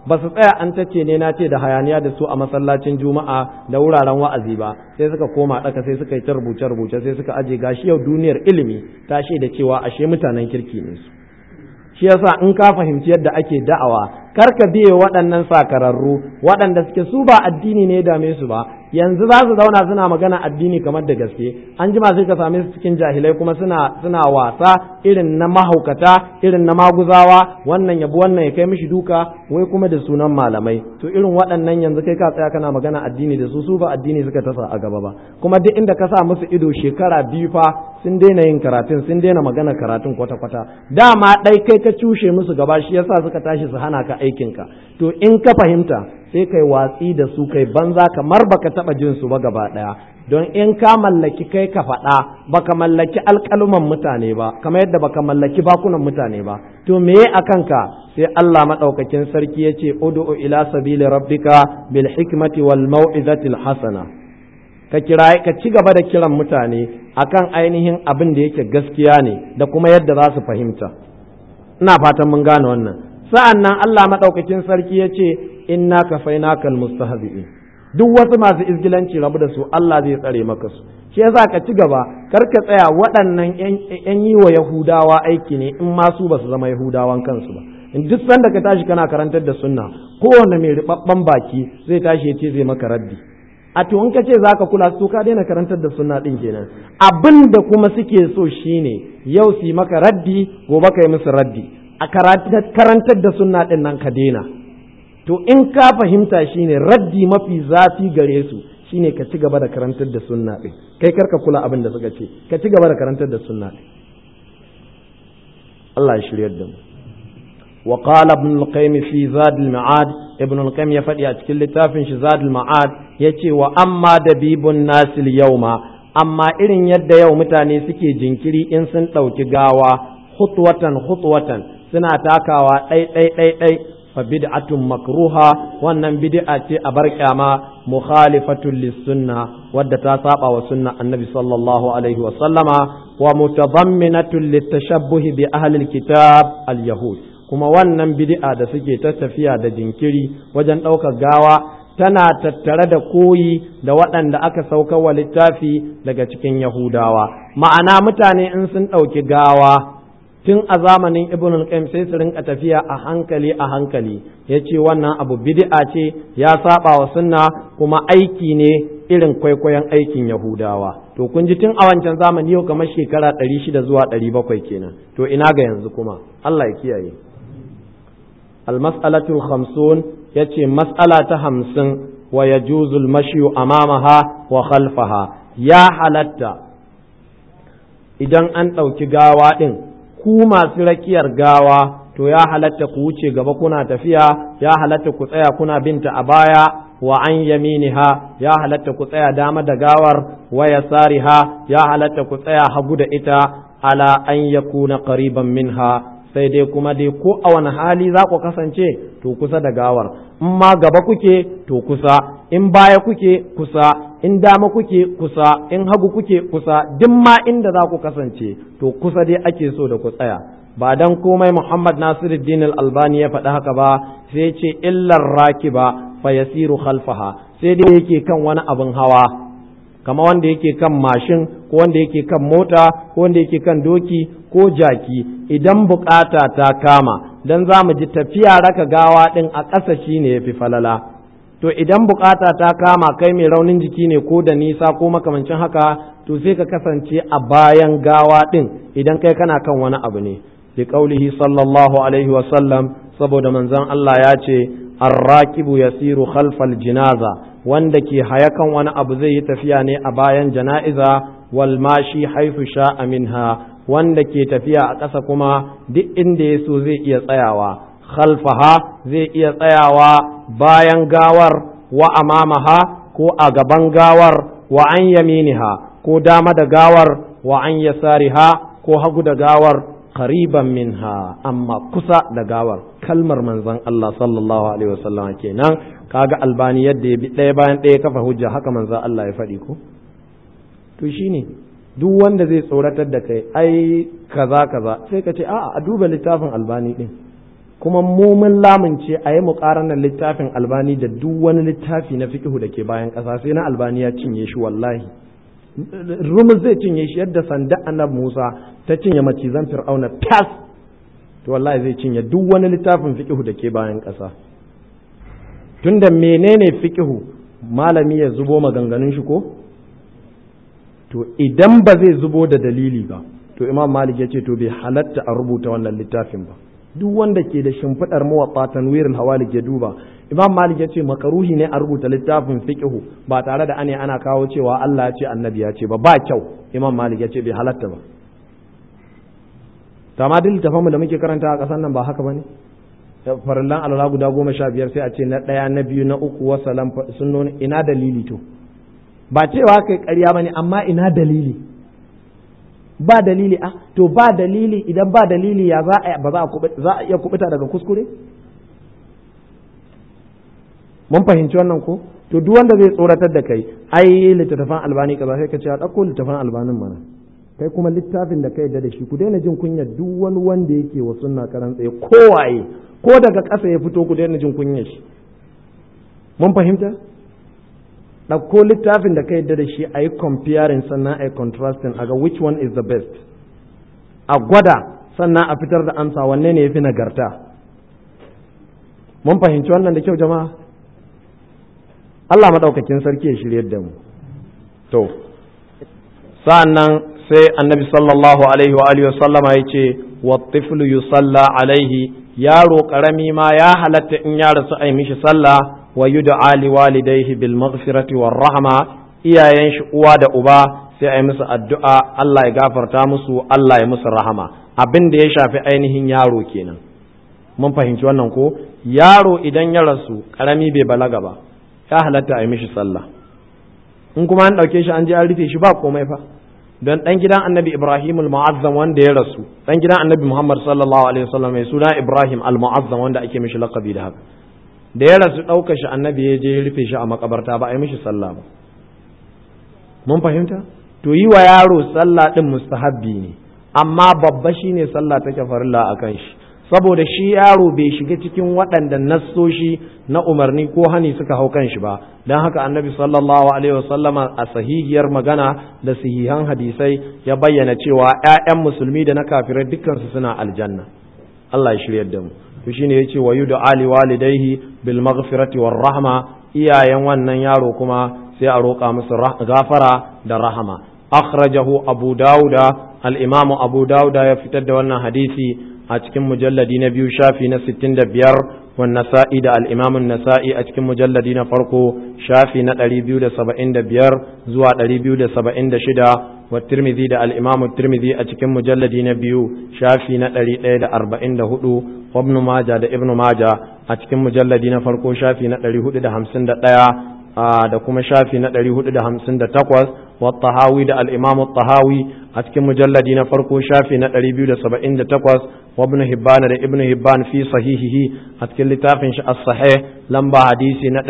ba su tsaya an tace ne na ce da hayaniya da su a masallacin juma'a da wuraren wa'azi ba sai suka koma ɗaka sai suka yi ta rubuce rubuce sai suka aje gashi yau duniyar ilimi ta da cewa ashe mutanen kirki ne su shi yasa in ka fahimci yadda ake da'awa kar ka biye waɗannan sakararru waɗanda suke su ba addini ne dame su ba yanzu za su zauna suna magana addini kamar da gaske an jima sai ka same su cikin jahilai kuma suna suna wasa irin na mahaukata irin na maguzawa wannan yabi wannan ya kai mishi duka wai kuma da sunan malamai to irin waɗannan yanzu kai ka tsaya kana magana addini da su su ba addini suka tasa a gaba ba kuma duk inda ka sa musu ido shekara biyu fa sun daina yin karatun sun daina magana karatun kwata kwata dama ɗai kai ka cushe musu gaba shi yasa suka tashi su hana ka aikinka to in ka fahimta sai kai watsi da su kai banza kamar baka taba jin su ba gaba daya don in ka mallaki kai ka faɗa baka mallaki alƙaluman mutane ba kamar yadda baka mallaki bakunan mutane ba to meye a kanka sai Allah madaukakin sarki ya ce ud'u ila sabili rabbika bil hikmati wal mau'izatil hasana ka kira ka ci gaba da kiran mutane akan ainihin abin da yake gaskiya ne da kuma yadda za su fahimta ina fatan mun gane wannan sa'an nan Allah maɗaukakin sarki ya ce inna kafainakal mustahzi'in duk wasu masu izgilanci rabu da su Allah zai tsare maka su shi yasa ka ci gaba kar ka tsaya waɗannan yan yi wa yahudawa aiki ne in ma su ba su zama yahudawan kansu ba in duk sanda ka tashi kana karantar da sunna kowanne mai ribabban baki zai tashi ya ce zai maka raddi a to in ka ce zaka kula su ka daina karantar da sunna din kenan abin da kuma suke so shine yau su yi maka raddi gobe ka yi musu raddi a karantar da sunna ɗin nan ka daina to in ka fahimta shine raddi mafi zafi gare su shine ka ci gaba da karantar da sunna ɗin kai karka kula abin da suka ce ka ci gaba da karantar da sunna ɗin Allah ya shiryar da mu wa qala ibn al-qayyim fi zad al-ma'ad ibn al-qayyim ya faɗi a cikin littafin shi zad al-ma'ad yace wa amma dabibun nasil yawma amma irin yadda yau mutane suke jinkiri in sun ɗauki gawa khutwatan khutwatan suna takawa ɗai ɗai ɗai ɗai fa bid'atun makruha wannan bid'a ce a bar kyama mukhalifatun lis-sunna wadda ta saba wa sunna annabi sallallahu alaihi wa sallama wa mutadamminatun litashabbuh bi ahli al-kitab al-yahud kuma wannan bid'a da suke ta tafiya da jinkiri wajen ɗaukar gawa tana tattare da koyi da waɗanda aka sauka wa littafi daga cikin yahudawa ma'ana mutane in sun ɗauki gawa tun a zamanin ibn al-qayyim sai su rinka tafiya a hankali a hankali yace wannan abu bid'a ce ya saba wa sunna kuma aiki ne irin kwaikwayon aikin yahudawa to kun ji tun a wancan zamani yau kamar shekara 600 zuwa 700 kenan to ina ga yanzu kuma Allah ya kiyaye al-mas'alatu al-khamsun yace mas'ala ta 50 wa yajuzu al-mashyu amamaha wa khalfaha ya halatta idan an ɗauki gawa ɗin ku masu rakiyar gawa to ya halatta ku wuce gaba kuna tafiya ya halatta ku tsaya kuna binta a baya wa an yaminiha ya halatta ku tsaya dama da gawar wa yasariha ya halatta ku tsaya hagu da ita ala an yakuna qariban minha sai dai kuma dai ko a wani hali za ku kasance to kusa da gawar in ma gaba kuke to kusa in baya kuke kusa in dama kuke kusa in hagu kuke kusa duk ma inda za ku kasance to kusa dai ake so da ku tsaya ba dan komai Muhammad Nasiruddin Al-Albani ya faɗi haka ba sai ce illar rakiba fa yasiru khalfaha sai dai yake kan wani abin hawa kama wanda yake kan mashin ko wanda yake kan mota ko wanda yake kan doki ko jaki idan bukata ta kama dan za mu ji tafiya raka gawa din a ƙasa shine yafi falala to idan bukata ta kama kai mai raunin jiki ne ko da nisa ko makamancin haka to sai ka kasance a bayan gawa din idan kai kana kan wani abu ne bi qaulihi sallallahu alaihi wa sallam saboda manzon Allah ya ce arrakibu yasiru khalfal jinaza wanda ke haya kan wani abu zai yi tafiya ne a bayan jana'iza wal mashi haifu sha'a minha wanda ke tafiya a ƙasa kuma duk inda ya so zai iya tsayawa khalfaha zai iya tsayawa bayan gawar wa amamaha ko a gaban gawar wa an yaminiha ko dama da gawar wa an yasariha ko hagu da gawar qariban minha amma kusa da gawar kalmar manzon Allah sallallahu alaihi wasallam kenan kaga albani yadda ya bi ɗaya bayan ɗaya kafa hujja haka manzon Allah ya faɗi ko to shine duk wanda zai tsoratar da kai ai kaza kaza sai ka ce a'a a duba littafin albani din kuma mu mun lamunce a yi muƙaranar littafin albani da duk wani littafi na fiƙihu da ke bayan ƙasa sai na albani ya cinye shi wallahi rumus zai cinye shi yadda sanda annab musa ta cinye macizan fir'auna tas to wallahi zai cinye duk wani littafin fiƙihu da ke bayan ƙasa tunda menene fiƙihu malami ya zubo maganganun shi ko to idan ba zai zubo da dalili ba to imam malik ya ce to bai halatta a rubuta wannan littafin ba duk wanda ke da shimfiɗar mawaƙa tanwirul hawalik ya duba imam malik ya ce makaruhi ne a rubuta littafin fiqhu ba tare da ane ana kawo cewa Allah ya ce annabi ya ce ba ba kyau imam malik ya ce bai halatta ba to amma duk littafan mu da muke karanta a ƙasar nan ba haka bane farillan alala guda goma sha biyar sai a ce na ɗaya na biyu na uku wasalam sunnoni ina dalili to ba cewa kai ƙarya bane amma ina dalili ba dalili a to ba dalili idan ba dalili ya za a ba za a iya kubuta daga kuskure mun fahimci wannan ko to duk wanda zai tsoratar da kai ai littattafan albani kaza sai ka ce a ɗauko littattafan albanin mana kai kuma littafin da ka yarda da shi ku daina jin kunya duk wani wanda yake wa sunna karan tsaye kowaye ko daga ƙasa ya fito ku daina jin kunya shi mun fahimta ɗauko littafin da ka yadda da shi a yi comparing sannan a yi contrasting a ga which one is the best a gwada sannan a fitar da amsa wanne ne ya fi nagarta mun fahimci wannan da kyau jama'a Allah maɗaukakin sarki ya shirya da mu to sa'annan sai annabi sallallahu alaihi wa alihi sallama ya ce wa tiflu yusalla alaihi yaro karami ma ya halatta in ya rasu a yi mishi sallah wa yud'a li walidayhi bil maghfirati war rahma iyayen shi uwa da uba sai ayi musu addu'a Allah ya gafarta musu Allah ya musu rahama abin da ya shafi ainihin yaro kenan mun fahimci wannan ko yaro idan ya rasu karami bai balaga ba ya halatta a yi mishi sallah in kuma an ɗauke shi an je an rufe shi ba komai fa don ɗan gidan annabi ibrahim al-mu'azzam wanda ya rasu ɗan gidan annabi muhammad sallallahu alaihi wasallam mai suna ibrahim al-mu'azzam wanda ake mishi laqabi da haka da ya rasu ɗauka shi annabi ya je ya rufe shi a makabarta ba a yi mishi sallah ba mun fahimta to yi wa yaro sallah ɗin mustahabbi ne amma babba shine sallah take farilla a kan shi saboda shi yaro bai shiga cikin waɗanda nassoshi na umarni ko hani suka hau kan shi ba don haka annabi sallallahu alaihi wasallama a sahihiyar magana da sahihan hadisai ya bayyana cewa 'ya'yan musulmi da na kafirai dukkansu suna aljanna Allah ya shiryar da mu to shine yace wa yudu ali walidaihi bil maghfirati war rahma iyayen wannan yaro kuma sai a roƙa musu gafara da rahama akhrajahu abu dauda al-imamu abu dauda ya fitar da wannan hadisi a cikin mujalladi na biyu shafi na 65 wan nasa'i da al-imamun nasa'i a cikin mujalladi na farko shafi na 275 zuwa 276 wa tirmidhi da al-imamu tirmidhi a cikin mujalladi na biyu shafi na 144 wa ibn majah da ibn majah a cikin mujalladi na farko shafi na 451 da kuma shafi na 458 wa tahawi da al-imamu tahawi a cikin mujalladi na farko shafi na 278 wa ibn hibban da ibn hibban fi sahihihi a cikin littafin shi as-sahih lamba hadisi na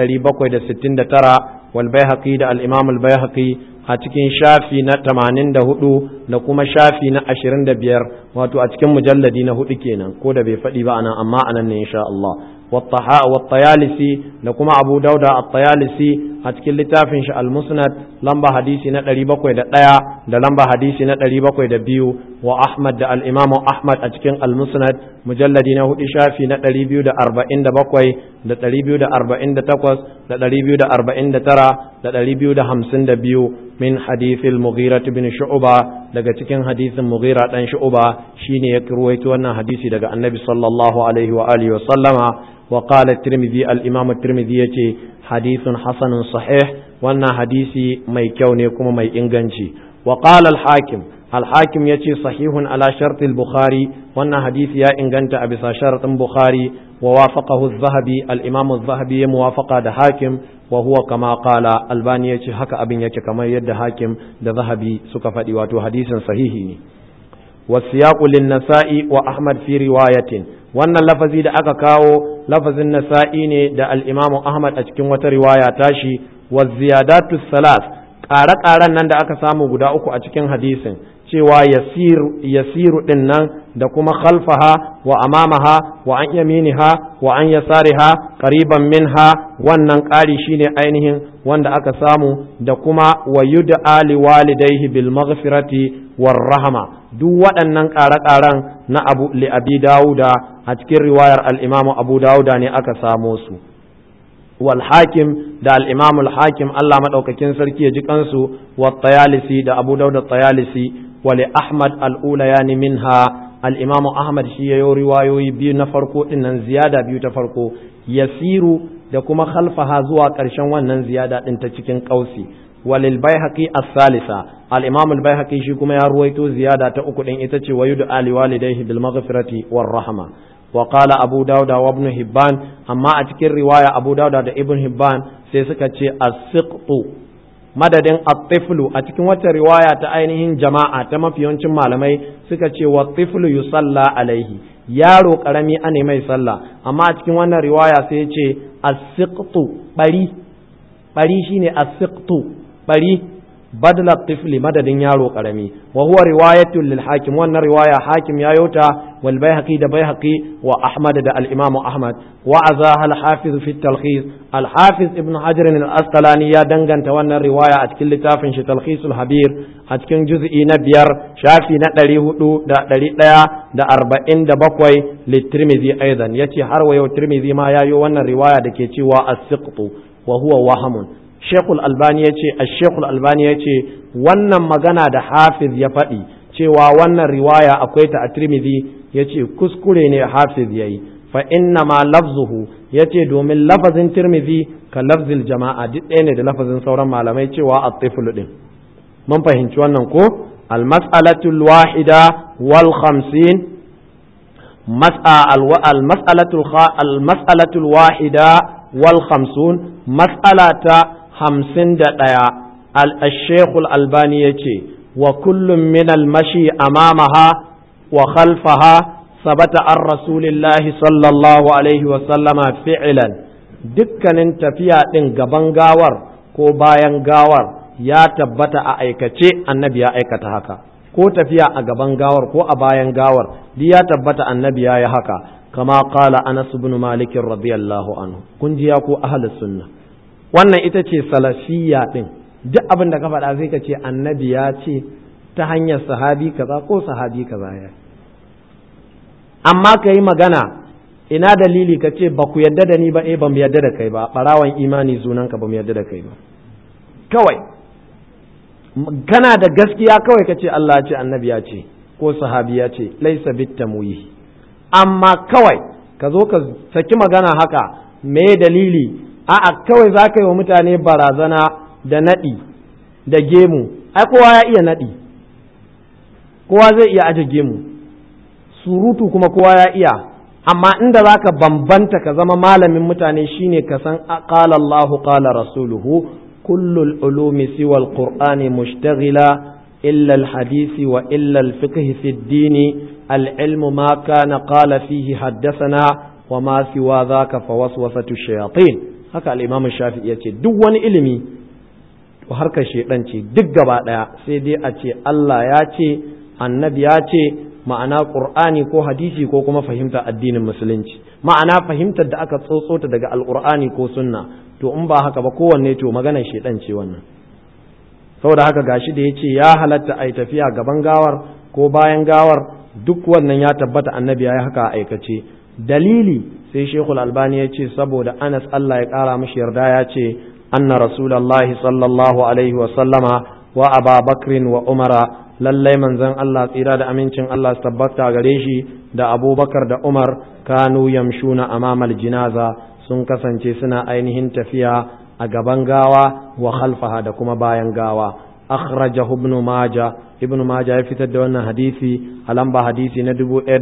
769 wal baihaqi da al-imam al-baihaqi a cikin shafi na 84 da kuma shafi na 25 wato a cikin mujalladi na hudu kenan ko da bai faɗi ba anan amma anan ne insha Allah والطيالسي لكما أبو داود الطيالسي أتكل لتافن شاء المسند لمبا حديثي نتري بكوي دا دايا دا لمبا حديثي نتري بكوي دا بيو وأحمد دا الإمام أحمد أتكل المسند مجلد نهو شافي نتري بيو دا أربعين دا بكوي دا تري بيو دا أربعين دا تقوس دا تري بيو دا أربعين دا ترى دا تري بيو دا همسن دا بيو من حديث المغيرة بن شعبة daga cikin hadisin Mughira dan Shu'ba shine ya ruwaito wannan hadisi daga Annabi sallallahu alaihi wa alihi wa sallama وقال الترمذي الإمام الترمذي يتي حديث حسن صحيح وانا حديثي مي كوني كما مي إنغنشي وقال الحاكم الحاكم يتي صحيح على شرط البخاري وانا حديث يا إنغنت أبسا شرط البخاري ووافقه الذهبي الإمام الذهبي موافقة ده حاكم وهو كما قال الباني يتي حكا أبن يتي كما يد حاكم ده ذهبي سكفة واتو حديث صحيح والسياق للنساء وأحمد في رواية wannan lafazi da aka kawo lafazin nasa'i ne da al'imamu Ahmad a cikin wata riwaya tashi wa ziyadatu salas ƙare-ƙaren nan da aka samu guda uku a cikin hadisin cewa yasiru yasiru din nan da kuma khalfaha wa amamaha wa an yaminiha wa an yasariha qariban minha wannan ƙari shine ainihin wanda aka samu da kuma wa yud'a li walidayhi bil maghfirati war rahma duk waɗannan ƙare-ƙaren na abu li abi dawuda a cikin riwayar al-imamu abu dawuda ne aka samo su wal hakim da al-imamu al-hakim Allah madaukakin sarki ya ji kansu wa tayalisi da abu dawuda tayalisi wa li ahmad al-ulayani minha al-imamu ahmad shi yayo riwayoyi biyu na farko dinnan ziyada biyu ta farko yasiru da kuma khalfaha zuwa ƙarshen wannan ziyada din ta cikin kausi walil baihaqi as-salisa al-imam al-baihaqi shi kuma ya ruwaito ziyada ta uku din ita ce wayudu ali walidayhi bil maghfirati war rahma wa qala abu dauda wa ibn hibban amma a cikin riwaya abu dauda da ibn hibban sai suka ce as-siqtu madadin at-tiflu a cikin wata riwaya ta ainihin jama'a ta mafiyancin malamai suka ce wa tiflu yusalla alaihi yaro karami ane mai sallah amma a cikin wannan riwaya sai ya ce as-siqtu bari bari shine as-siqtu bari badala tifli madadin yaro karami wa huwa riwayatun lil hakim wannan riwaya hakim ya yota wal baihaqi da baihaqi wa ahmad da al imam ahmad wa azaha al hafiz fi talkhis al hafiz ibn hajar al asqalani ya danganta wannan riwaya a cikin littafin shi talkhisul habir a cikin juz'i na biyar shafi na ɗari hudu da ɗari ɗaya da arba'in da bakwai litirmizi aidan yace har wa yau tirmizi ma ya yi wannan riwaya da ke cewa as-siqtu wa huwa wahamun Shekul Albani ya ce, Shekul Albani ya ce, wannan magana da Hafiz ya faɗi cewa wannan riwaya akwai ta a Tirmidhi ya ce kuskure ne Hafiz ya yi, fa inna ma lafzuhu ya ce domin lafazin Tirmidhi ka lafzil jama'a duk ɗaya ne da lafazin sauran malamai cewa a tiflu ɗin. Mun fahimci wannan ko? Al-mas'alatul wahida wal khamsin al-mas'alatul wahida wal khamsun mas'alata hamsin da ɗaya al-shekul albani ya ce wa kullum min al-mashi amamaha wa khalfaha sabata an rasulillahi sallallahu alaihi wasallama fi'ilan dukkanin tafiya ɗin gaban gawar ko bayan gawar ya tabbata a aikace annabi ya aikata haka ko tafiya a gaban gawar ko a bayan gawar duk ya tabbata annabi ya yi haka kama qala anas ibn malik radiyallahu anhu kun ji ya ko ahlus sunna wannan ita ce salafiyya din duk abin da ka faɗa sai ka ce annabi ya ce ta hanyar sahabi kaza ko sahabi kaza ya amma ka yi magana ina dalili ka ce ba ku yadda da ni ba eh ba mu yadda da kai ba ɓarawan imani zunanka ba mu yadda da kai ba kawai kana da gaskiya kawai ka ce Allah ce annabi ya ce ko sahabi ya ce laisa bitamwihi amma kawai ka zo ka saki magana haka me dalili a'a kawai za ka yi wa mutane barazana da naɗi da gemu ai kowa ya iya naɗi kowa zai iya aje gemu surutu kuma kowa ya iya amma inda za ka bambanta ka zama malamin mutane shine ka san qala Allahu qala rasuluhu kullul ulumi siwa alqur'ani mushtaghila illa alhadisi wa illa alfiqh fi ad-din العلم ما كان قال فيه حدثنا وما سوى ذاك فوسوسة الشياطين haka al'imam shafi ya ce duk wani ilimi to harkar shaidan ce duk gaba ɗaya sai dai a ce Allah ya ce annabi ya ce ma'ana ƙur'ani ko hadisi ko kuma fahimta addinin musulunci ma'ana fahimtar da aka tsotsota daga alƙur'ani ko sunna to in ba haka ba kowanne to maganar shaidan ce wannan saboda haka gashi da ya ce ya halatta a yi tafiya gaban gawar ko bayan gawar duk wannan ya tabbata annabi ya yi haka a aikace dalili sai shekul albani ya ce saboda anas allah ya kara mashi yarda ya ce anna rasulallahi sallallahu alaihi wasallama wa aba bakrin wa umara lallai manzon allah tsira da amincin allah su tabbata gare shi da abubakar da umar kanu yamshuna amamal jinaza sun kasance suna ainihin tafiya a gaban gawa wa khalfaha da kuma bayan gawa akhrajahu ibn majah ibn majah ya fitar da wannan hadisi a lamba hadisi na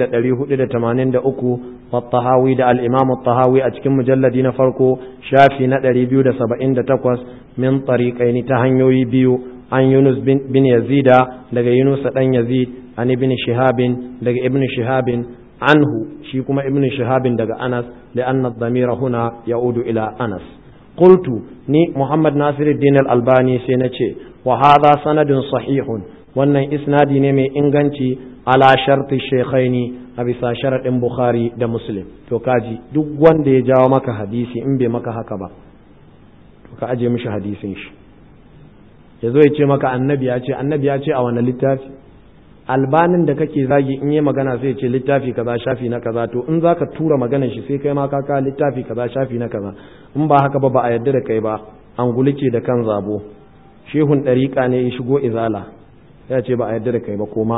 1483 wa tahawi da al-imam tahawi a cikin mujalladi na farko shafi na 278 min tariqaini ta hanyoyi biyu an yunus bin yazida daga yunus dan yazid an ibn shihabin daga ibn shihabin anhu shi kuma ibn shihabin daga anas لأن الضمير هنا يعود إلى أنس قلت ني محمد ناصر الدين الألباني سينتشي وهذا سند صحيح wannan isnadi ne mai inganci ala sharti shaykhaini a bisa sharaɗin bukhari da muslim to kaji duk wanda ya jawo maka hadisi in bai maka haka ba to ka aje mishi hadisin shi ya zo ya ce maka annabi ya ce annabi ya ce a wani littafi albanin da kake zagi in yi magana sai ce littafi kaza shafi na kaza to in zaka tura maganar shi sai kai ma ka ka littafi kaza shafi na kaza in ba haka ba ba a yarda da kai ba an gulike da kan zabo shehun ɗariƙa ne ya shigo izala ya ce ba a yarda da kai ba koma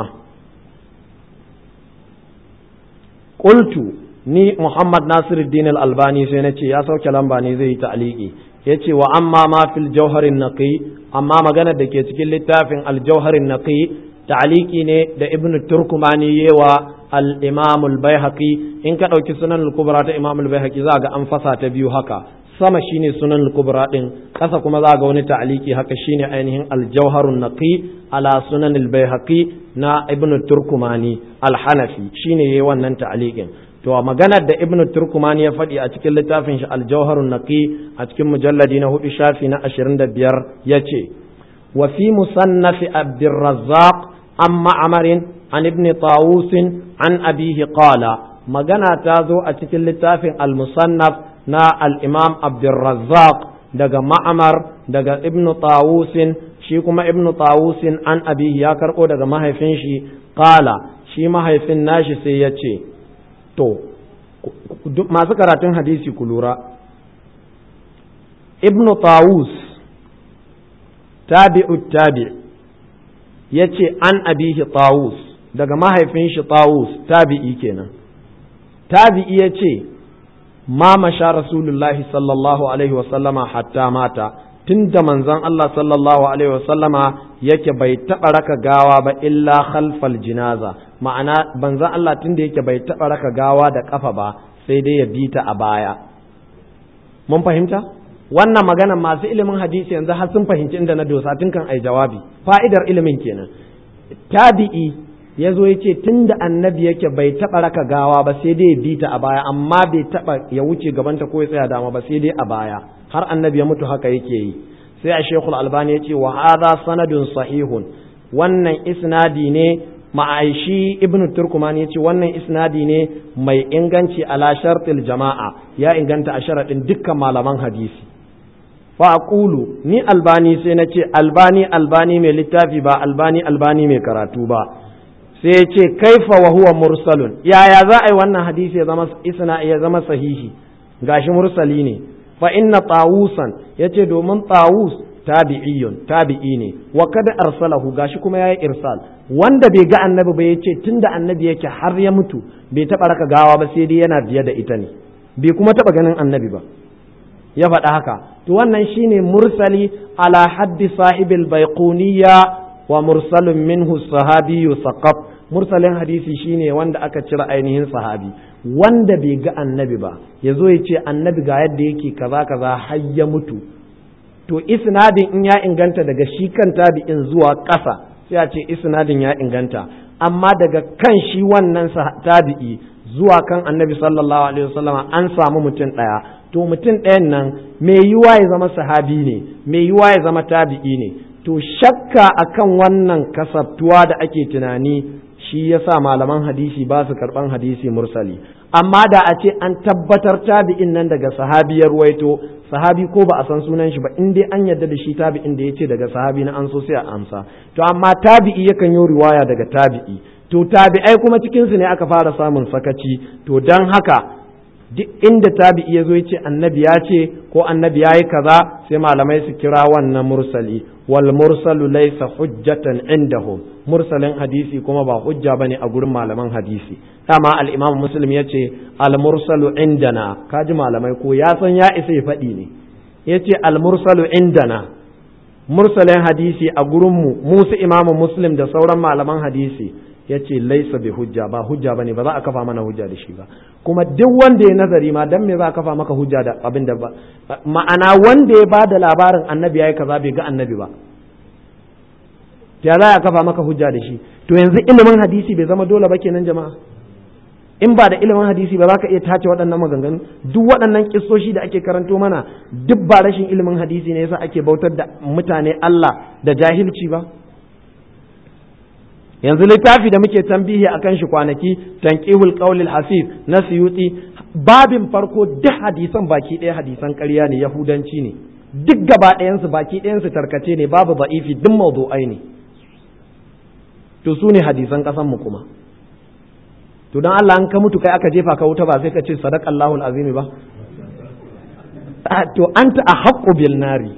qultu ni muhammad nasiruddin al-albani sai na ce ya sauke lamba ne zai yi ta'liqi yace wa amma ma fil jawharin naqi amma maganar da ke cikin littafin al-jawharin naqi ta'liqi ne da ibn turkumani yewa al-imam al-baihaqi in ka dauki sunan al-kubra ta imam al-baihaqi za ga an fasa ta biyu haka sama shine sunan al-kubra din kasa kuma za ga wani ta'liqi haka shine ainihin al-jawharun naqi ala sunan al-baihaqi na ibn turkumani al-hanafi shine yayi wannan ta'liqin to maganar da ibn turkumani ya faɗi a cikin littafin shi al-jawharun naqi a cikin mujalladi na hudu shafi na 25 yace wa fi musannaf abdurrazzaq an ma'amarin an ibn tawus an abihi qala magana ta zo a cikin littafin al-musannaf na al-imam abdurrazzaq daga ma'amar daga ibn tawusin shi kuma ibn tawusin an abihi ya karɓo daga mahaifin shi qala shi mahaifin nashi sai ya ce to masu karatun hadisi ku lura ibn tawus tabi'u tabi' ya ce an abihi tawus daga mahaifin shi tawus tabi'i kenan tabi'i ya ce ma masha rasulullahi sallallahu alaihi wasallama hatta mata tun da manzon Allah sallallahu alaihi wasallama yake bai taɓa raka gawa ba illa khalfal jinaza ma'ana manzon Allah tun da yake bai taɓa raka gawa da ƙafa ba sai dai ya bi ta a baya mun fahimta wannan magana masu ilimin hadisi yanzu har sun fahimci inda na dosa tun kan ai jawabi fa'idar ilimin kenan tabi'i ya zo ya ce tun da annabi yake bai taɓa raka gawa ba sai dai ya bi ta a baya amma bai taɓa ya wuce gabanta ko ya tsaya dama ba sai dai a baya har annabi ya mutu haka yake yi sai a shekul albani ya ce wa hadha sanadun sahihun wannan isnadi ne ma'aishi ibnu turkuman ya ce wannan isnadi ne mai inganci ala shartil jama'a ya inganta a sharaɗin dukkan malaman hadisi fa aqulu ni albani sai na ce albani albani mai littafi ba albani albani mai karatu ba sai ya ce kaifa wa huwa mursalun yaya za a yi wannan hadisi ya zama isna ya zama sahihi gashi mursali ne fa inna tawusan yace domin tawus tabi'iyun tabi'i ne wa kada arsalahu gashi kuma yayi irsal wanda bai ga annabi ba yace tunda annabi yake har ya mutu bai taba raka gawa ba sai dai yana biye da ita ne bai kuma taba ganin annabi ba ya faɗa haka to wannan shine mursali ala haddi sahibil baiquniya wa mursalun minhu sahabiyyu saqaf mursalin hadisi shine wanda aka cire ainihin sahabi wanda bai ga annabi ba ya zo ya ce annabi ga yadda yake kaza kaza har ya mutu to isnadin in ya inganta daga shi kan tabi'in zuwa ƙasa sai a ce isnadin ya inganta amma daga kan shi wannan tabi'i zuwa kan annabi sallallahu alaihi wasallam an samu mutum ɗaya to mutum ɗayan nan mai yiwa ya zama sahabi ne mai yiwa ya zama tabi'i ne to shakka akan wannan kasabtuwa da ake tunani shi yasa malaman hadisi ba su karban hadisi mursali amma da a ce an tabbatar tabi'in nan daga sahabiyar waito sahabi ko ba a san sunan shi ba in dai an yarda da shi tabi'in da yace daga sahabi na an so sai a amsa to amma tabi'i yakan yi riwaya daga tabi'i to tabi'ai kuma cikin su ne aka fara samun sakaci to dan haka duk inda tabi'i ya zo ya ce annabi ya ce ko annabi ya yi kaza sai malamai su kira wannan mursali wal mursalu laysa hujjatan indahum mursalin hadisi kuma ba hujja bane a gurin malaman hadisi dama al-imam muslim ya ce al mursalu indana kaji malamai ko ya san ya isa ya faɗi ne ya ce al mursalu indana mursalin hadisi a gurin mu musu imamu muslim da sauran malaman hadisi ya ce laisa bi hujja ba hujja bane ba za a kafa mana hujja da shi ba kuma duk wanda ya nazari ma dan me za a kafa maka hujja da abin da ba ma'ana wanda ya ba da labarin annabi yayi kaza bai ga annabi ba ya za a kafa maka hujja da shi to yanzu ilimin hadisi bai zama dole ba kenan jama'a in ba da ilimin hadisi ba za ka iya tace waɗannan maganganu duk waɗannan kissoshi da ake karanto mana duk ba rashin ilimin hadisi ne yasa ake bautar da mutane Allah da jahilci ba yanzu littafi da muke tambihi akan shi kwanaki tanqihul qawlil hasib na suyuti babin farko duk hadisan baki ɗaya hadisan ƙarya ne yahudanci ne duk gaba ɗayansu baki ɗayansu tarkace ne babu ba'ifi duk mawdu'ai ne to su ne hadisan ƙasanmu kuma to don Allah an ka mutu kai aka jefa ka wuta ba sai ka ce sadaqallahu azimi ba to anta a haqqu bil nari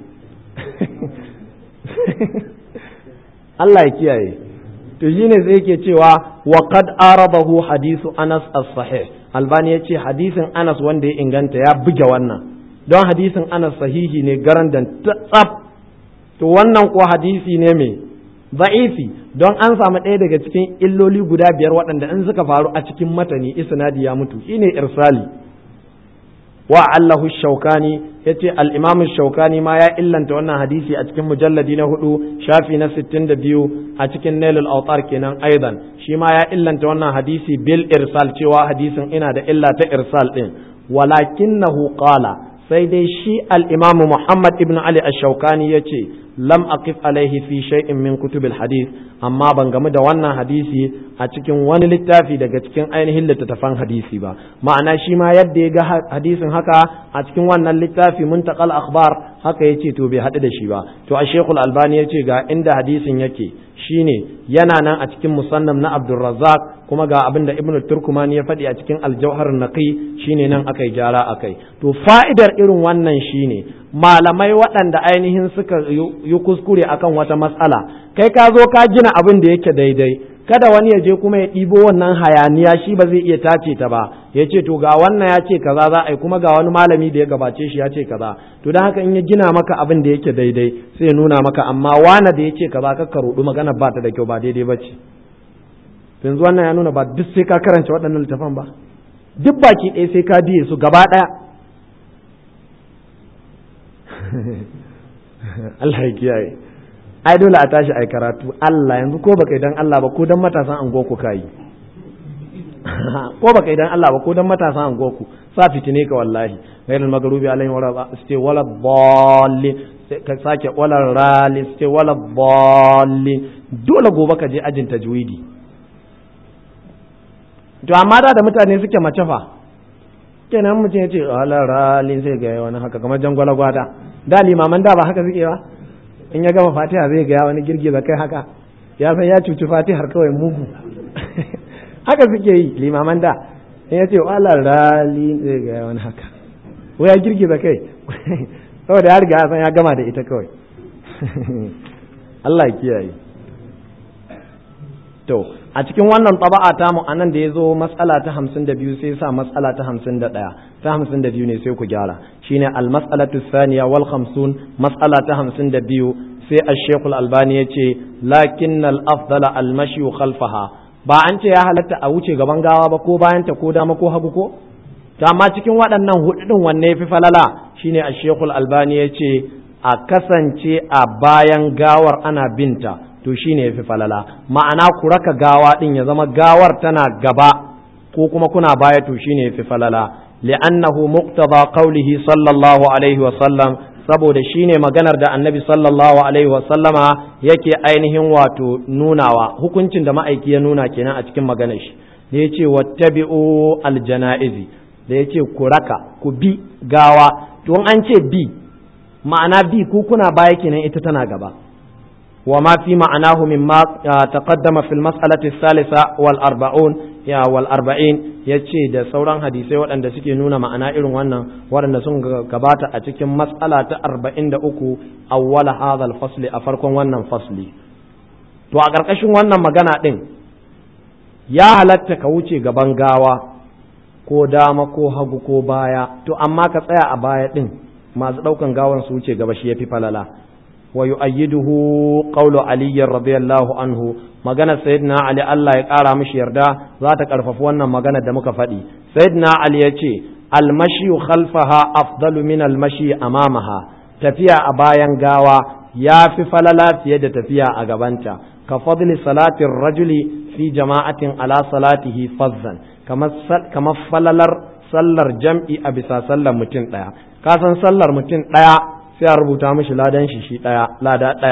Allah ya kiyaye to shine sai yake cewa wa qad arabahu hadisu Anas as-sahih Albani yace hadisin Anas wanda ya inganta ya buge wannan don hadisin Anas sahihi ne garandan tsaf to wannan ko hadisi ne mai ba'ifi don an samu ɗaya daga cikin illoli guda biyar waɗanda in suka faru a cikin matani isnadi ya mutu shine irsali wa allahu shaukani yace al-imam shaukani ma ya illanta wannan hadisi a cikin mujalladi na hudu shafi na 62 a cikin nailul autar kenan aidan shi ma ya illanta wannan hadisi bil irsal cewa hadisin ina da illa ta irsal din walakinahu qala sai dai shi al-imam muhammad ibn ali ash-shaukani yace lam aqif alaihi fi shay'in min kutubil hadith amma ban gamu da wannan hadisi a cikin wani littafi daga cikin ainihin littattafan hadisi ba ma'ana shi ma yadda ya ga hadisin haka a cikin wannan littafi muntaqal akhbar haka yace to bai haɗu da shi ba to a shekul albani yace ga inda hadisin yake shine yana nan a cikin musannam na abdulrazzaq kuma ga abin da ibnu turkumani ya faɗi a cikin aljauhar naqi shine nan akai gyara akai to fa'idar irin wannan shine malamai waɗanda ainihin suka yi kuskure akan wata matsala kai ka zo ka gina abin da yake daidai kada wani ya je kuma ya ɗibo wannan hayaniya shi ba zai iya tace ta ba ya ce to ga wannan ya ce kaza za a yi kuma ga wani malami da ya gabace shi ya ce kaza to don haka in ya gina maka abin da yake daidai sai ya nuna maka amma wana da ya ce kaza ka rudu magana ba ta da kyau ba daidai ba ce yanzu wannan ya nuna ba duk sai ka karanta waɗannan littafan ba duk baki ɗaya sai ka biye su gaba ɗaya Allah ya kiyaye ai dole a tashi ai karatu Allah yanzu ko baka idan Allah ba ko dan matasan anguwa ku kai ko baka idan Allah ba ko dan matasan anguwa ku sa fitine ka wallahi ghairul maghrubi alaihim wala ste wala dallin ka sake wala rali ste wala dallin dole gobe ka je ajin tajwidi to amma da da mutane suke mace fa kenan mutum ya ce wala rali sai ga wani haka kamar jangwala gwada da limaman da ba haka suke ba in ya gama fatiha zai ga wani girgiza kai haka ya san ya cuci fatihar kawai mugu haka suke yi limaman da in ya ce wala rali zai ga wani haka ko ya girgiza kai saboda ya riga ya san ya gama da ita kawai Allah ya kiyaye to a cikin wannan taba'a ta mu anan da ya zo matsala ta hamsin da biyu sai sa matsala ta hamsin da ɗaya ta hamsin da biyu ne sai ku gyara shine al-mas'alatu thaniya wal khamsun matsala ta hamsin da biyu sai ash-shaykh al-albani ya ce lakin al-afdala al-mashi khalfaha ba an ce ya halatta a wuce gaban gawa ba ko bayan ta ko dama ko hagu ko to amma cikin waɗannan hudu din wanne yafi falala shine ash-shaykh al-albani ya ce a kasance a bayan gawar ana binta to shi ne ya fi falala ma'ana ku raka gawa ɗin ya zama gawar tana gaba ko kuma kuna baya to shi ne ya fi falala li'annahu muqtada qawlihi sallallahu alaihi wa sallam saboda shi ne maganar da annabi sallallahu alaihi wa sallama yake ainihin wato nunawa hukuncin da ma'aiki ya nuna kenan a cikin maganar shi da ya ce wattabi'u aljana'izi da ya ce ku raka ku bi gawa to an ce bi ma'ana bi ku kuna baya kenan ita tana gaba وما في معناه مما تقدم في المسألة الثالثة والأربعون يا والأربعين yace da sauran hadisai waɗanda suke nuna ma'ana irin wannan waɗanda sun gabata a cikin mas'ala ta arba'in da uku awwala hadhal fasli a farkon wannan fasli to a ƙarƙashin wannan magana ɗin ya halatta ka wuce gaban gawa ko dama ko hagu ko baya to amma ka tsaya a baya ɗin masu ɗaukan gawan su wuce gaba shi ya fi falala ويؤيده قول علي رضي الله عنه magana sayyidina ali Allah ya ƙara mishi yarda za ta ƙarfafi wannan magana da muka faɗi sayyidina ali ya ce almashi khalfaha afdalu min almashi amamaha tafiya a bayan gawa ya fi falala fiye da tafiya a gabanta ka fadli salatin rajuli fi jama'atin ala salatihi fazzan kamar falalar sallar jam'i a bisa sallar mutum ɗaya ka san sallar mutum ɗaya sai a rubuta mishi ladan shi shi ɗaya lada ɗaya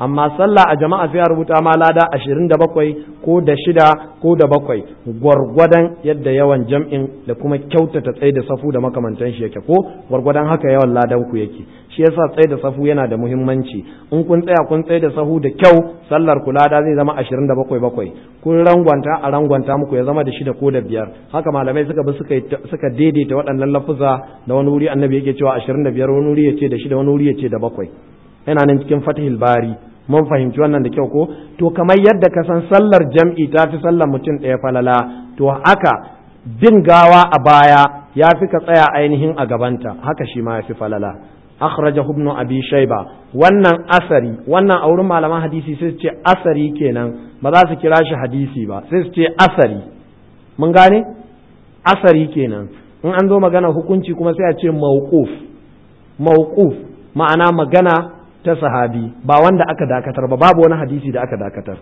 amma sallah a jama'a sai a rubuta ma lada ashirin da bakwai ko da shida ko da bakwai gwargwadon yadda yawan jam'in da kuma kyautata tsaye da safu da makamantan shi yake ko gwargwadon haka yawan ladan ku yake shi yasa tsaye da safu yana da muhimmanci in kun tsaya kun tsaye da sahu da kyau sallar ku lada zai zama ashirin da bakwai bakwai kun rangwanta a rangwanta muku ya zama da shida ko da biyar haka malamai suka bi suka daidaita waɗannan lafuza da wani wuri annabi yake cewa ashirin da biyar wani wuri ya ce da shida wani wuri ya ce da bakwai yana nan cikin fatihil bari mun fahimci wannan da kyau ko to kamar yadda ka san sallar jam'i ta fi sallar mutum ɗaya falala to haka bin gawa a baya ya fi ka tsaya ainihin a gabanta haka shi ma ya fi falala akhraja ibn abi shayba wannan asari wannan a wurin malaman hadisi sai su ce asari kenan ba za su kira shi hadisi ba sai su ce asari mun gane asari kenan in an zo magana hukunci kuma sai a ce mawquf mawquf ma'ana magana ta sahabi ba wanda aka dakatar ba babu wani hadisi da aka dakatar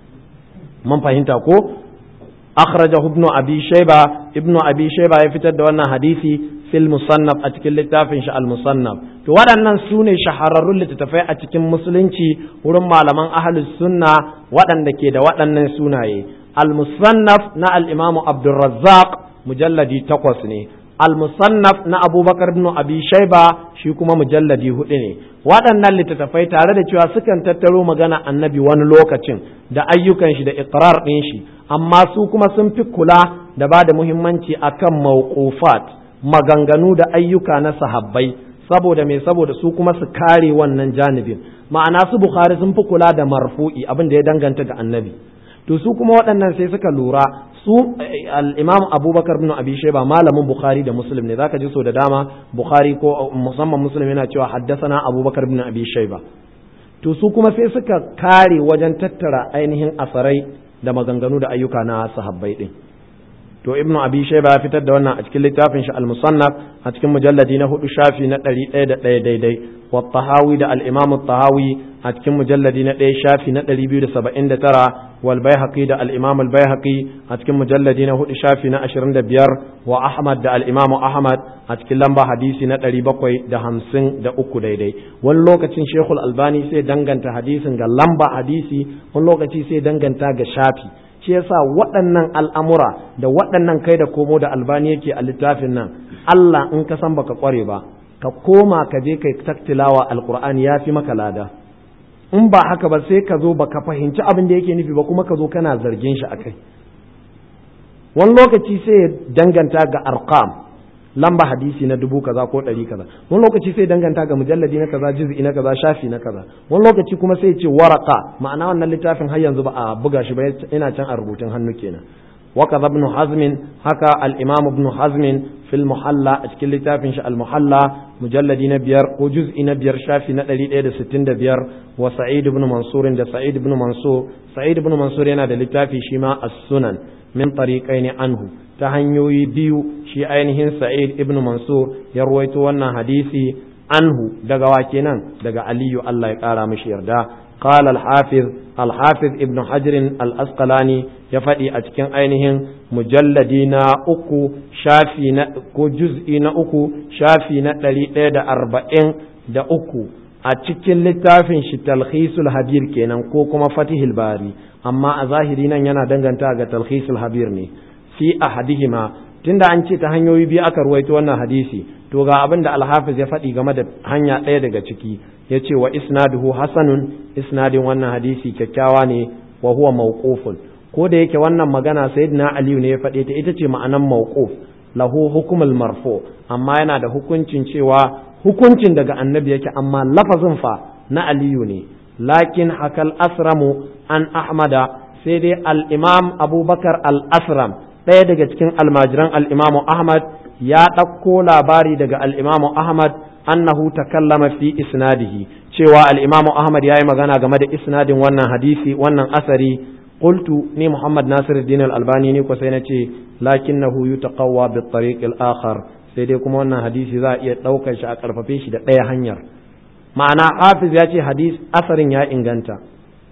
mun fahimta ko akhrajahu ibn abi shayba ibn abi shayba ya fitar da wannan hadisi fil musannaf a cikin littafin shi al musannaf to waɗannan su ne shahararrun littattafai a cikin musulunci wurin malaman ahlus sunna waɗanda ke da waɗannan sunaye al musannaf na al imam abdurrazzaq mujalladi takwas ne al-musannaf na abubakar ibn abi shaiba shi kuma mujalladi hudu ne waɗannan littattafai tare da cewa sukan tattaro magana annabi wani lokacin da ayyukan shi da iqrar ɗin shi amma su kuma sun fi kula da ba da muhimmanci akan mawqufat maganganu da ayyuka na sahabbai saboda me saboda su kuma su kare wannan janibin ma'ana su bukhari sun fi kula da marfu'i abin da ya danganta ga annabi to su kuma waɗannan sai suka lura su al-imam abubakar bin abi shayba malamin bukhari da muslim ne zaka ji so da dama bukhari ko musamman muslim yana cewa haddasana abubakar bin abi shayba to su kuma sai suka kare wajen tattara ainihin asarai da maganganu da ayyuka na sahabbai din to ibn abi shayba ya fitar da wannan a cikin littafin shi al-musannaf a cikin mujalladi na hudu shafi na ɗari ɗaya da ɗaya daidai wa tahawi da al-imam tahawi a cikin mujalladi na ɗaya shafi na ɗari biyu da saba'in da tara wal baihaqi da al-imam al-baihaqi a cikin mujalladi na hudu shafi na ashirin da biyar wa ahmad da al-imam ahmad a cikin lamba hadisi na ɗari bakwai da hamsin da uku daidai wani lokacin shekul albani sai danganta hadisin ga lamba hadisi wani lokaci sai danganta ga shafi shi yasa waɗannan al'amura da waɗannan kai da komo da albani yake a littafin nan Allah in ka san baka kware ba ka koma ka je kai taktilawa alqur'ani ya fi maka lada in ba haka ba sai ka zo baka fahimci abin da yake nufi ba kuma ka zo kana zargin shi akai wani lokaci sai danganta ga arqam lamba hadisi na dubu kaza ko ɗari kaza wani lokaci sai danganta ga mujalladi na kaza juz'i na kaza shafi na kaza wani lokaci kuma sai ce waraka ma'ana wannan littafin har yanzu ba a buga shi ba ina can a rubutun hannu kenan وكذا ابن حزم هكا الإمام ابن حزم في المحلى أشكل لتافن المحلى مجلد نبير وجزء نبير شافي نقلي إيد ستين دبير وسعيد بن منصور ده سعيد بن منصور سعيد بن منصور ينا ده لتافي شما السنن من طريقين عنه تهنيوي بيو شي أينهن سعيد ابن منصور يرويتو وانا حديثي عنه دقا واكينا دقا علي الله يقارى مشير ده قال الحافظ الحافظ ابن حجر الأسقلاني يفدي أتكن أينهم مجلدين أكو شافي كو جزء أكو شافي نتلي دا أربعين دا أكو أتكن لتافن شي تلخيص الحبير كينا كو كما فتح الباري أما أظاهرين ينا دنغن تاغ تلخيص الحبير ني في أحدهما tunda an ce ta hanyoyi biyu aka ruwaito wannan hadisi to ga abin da alhafiz ya faɗi game da hanya ɗaya daga ciki ya ce wa isnaduhu hasanun isnadin wannan hadisi kyakkyawa ne wa huwa mawqufun ko da yake wannan magana sayyidina aliyu ne ya faɗe ta ita ce ma'anan mawquf lahu hukumul marfu amma yana da hukuncin cewa hukuncin daga annabi yake amma lafazin fa na aliyu ne lakin hakal asramu an ahmada sai dai al-imam abubakar al-asram ɗaya daga cikin almajiran al'imamu Ahmad ya ɗauko labari daga al'imamu Ahmad annahu takallama fi isnadihi cewa al'imamu Ahmad ya yi magana game da isnadin wannan hadisi wannan asari qultu ni Muhammad Nasiruddin al-Albani ne ko sai na ce lakinnahu yutaqawwa bi tariq al-akhar sai dai kuma wannan hadisi za a iya ɗaukar shi a ƙarfafe shi da ɗaya hanyar ma'ana Hafiz ya ce hadis asarin ya inganta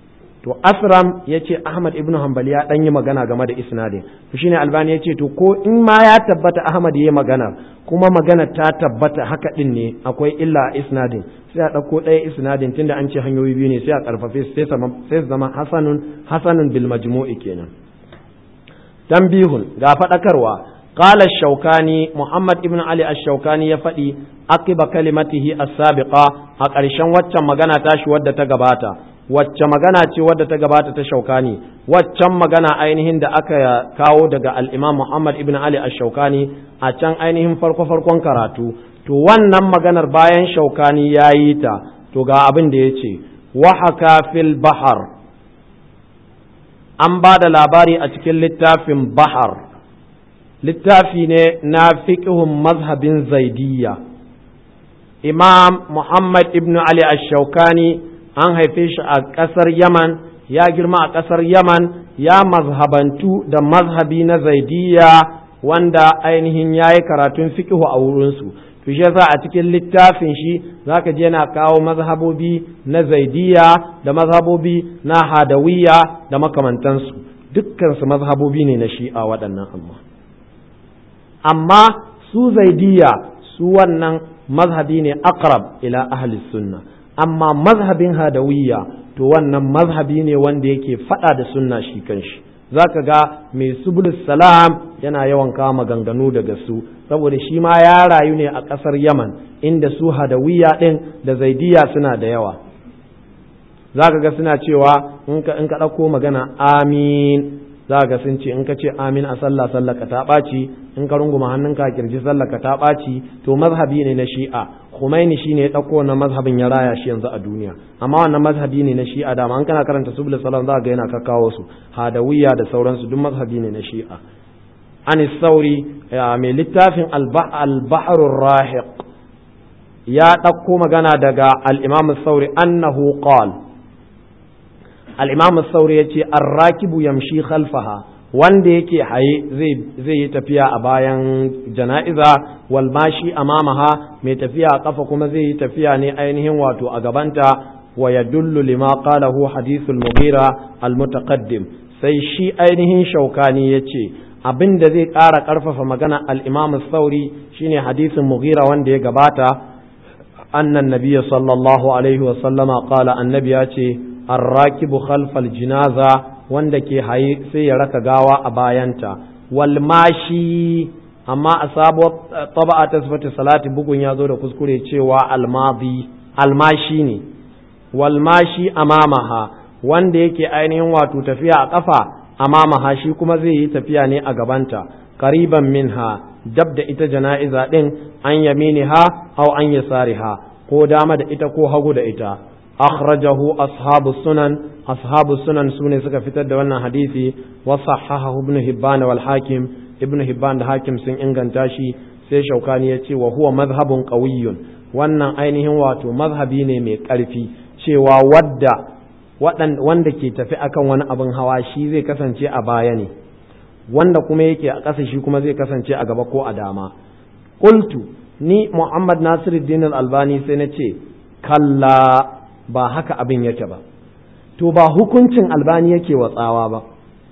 to asram ya ce ahmad ibn hanbali ya ɗan yi magana game da isnadin to shine albani ya ce to ko in ma ya tabbata ahmad ya yi magana kuma magana ta tabbata haka ɗin ne akwai illa a isnadin sai a ɗauko ɗaya isnadin tunda an ce hanyoyi biyu ne sai a ƙarfafe sai su zama hasanun hasanun bil majmu'i kenan tambihun ga faɗakarwa قال الشوكاني محمد ابن علي الشوكاني يفدي عقب كلمته السابقة أقرشان وچا مغانا تاش ودى تغباتا wacce magana ce wadda ta gabata ta shaukani waccan magana ainihin da aka kawo daga al'imam Muhammad ibn Ali ash-shaukani a can ainihin farko-farkon karatu to wannan maganar bayan shaukani ya yi ta to ga abin da ya ce wahaka fil bahar an ba da labari a cikin littafin bahar littafi ne na fiƙihun mazhabin zaidiyya imam Muhammad ibn Ali ash-shaukani an haife shi a ƙasar Yaman ya girma a ƙasar Yaman ya mazhabantu da mazhabi na zaidiya wanda ainihin ya yi karatun fikihu a wurinsu to shi yasa a cikin littafin shi zaka je yana kawo mazhabobi na zaidiya da mazhabobi na hadawiya da makamantansu dukkansu mazhabobi ne na shi'a waɗannan amma amma su zaidiya su wannan mazhabi ne aqrab ila ahli sunna amma mazhabin hadawiyya to wannan mazhabi ne wanda yake fada da sunna shi kanshi zaka ga mai subul salam yana yawan kawo maganganu daga su saboda shi ma ya rayu ne a ƙasar yaman inda su hadawiyya ɗin da zaidiya suna da yawa zaka ga suna cewa in ka in ka ɗauko magana amin za ga sun ce in ka ce amin a sallah sallah ka ta ɓaci in ka runguma hannunka a kirji sallah ka ta ɓaci to mazhabi ne na shi'a Khomeini shine ya ɗauko wannan mazhabin ya raya shi yanzu a duniya amma wannan mazhabi ne na shi'a dama an kana karanta subul salam za ga yana kakkawo su hadawiyya da sauransu duk mazhabi ne na shi'a an sauri mai littafin al-bahrur rahiq ya ɗauko magana daga al-imam sauri annahu qala al-imam sauri yace ar-rakibu yamshi khalfaha wanda yake haye zai yi tafiya a bayan jana'iza wal mashi amamaha mai tafiya a kafa kuma zai yi tafiya ne ainihin wato a gabanta wa yadullu lima qalahu hadithul mughira al mutaqaddim sai shi ainihin shaukani yace abin da zai ƙara ƙarfafa magana al imam sauri shine hadisin mughira wanda ya gabata annan nabiyya sallallahu alaihi wa sallama qala annabi ya ce arrakibu khalfal jinaza wanda ke haye sai ya raka gawa a bayanta wal mashi amma a sabuwar taba'a ta sifatu salati bugun ya zo da kuskure cewa almadi almashi ne wal mashi amamaha wanda yake ainihin wato tafiya a kafa amamaha shi kuma zai yi tafiya ne a gabanta qariban minha dab da ita jana'iza din an yaminiha aw an yasariha ko dama da ita ko hagu da ita akhrajahu ashabu sunan ashabu sunan sune suka fitar da wannan hadisi wa sahahahu ibn hibban wal hakim ibn hibban da hakim sun inganta shi sai shaukani ya ce wa huwa madhhabun qawiyyun wannan ainihin wato mazhabi ne mai karfi cewa wadda wanda ke tafi akan wani abin hawa shi zai kasance a baya ne wanda kuma yake a ƙasa shi kuma zai kasance a gaba ko a dama qultu ni muhammad nasiruddin al-albani sai na ce kalla ba haka abin yake ba to ba hukuncin albani yake watsawa ba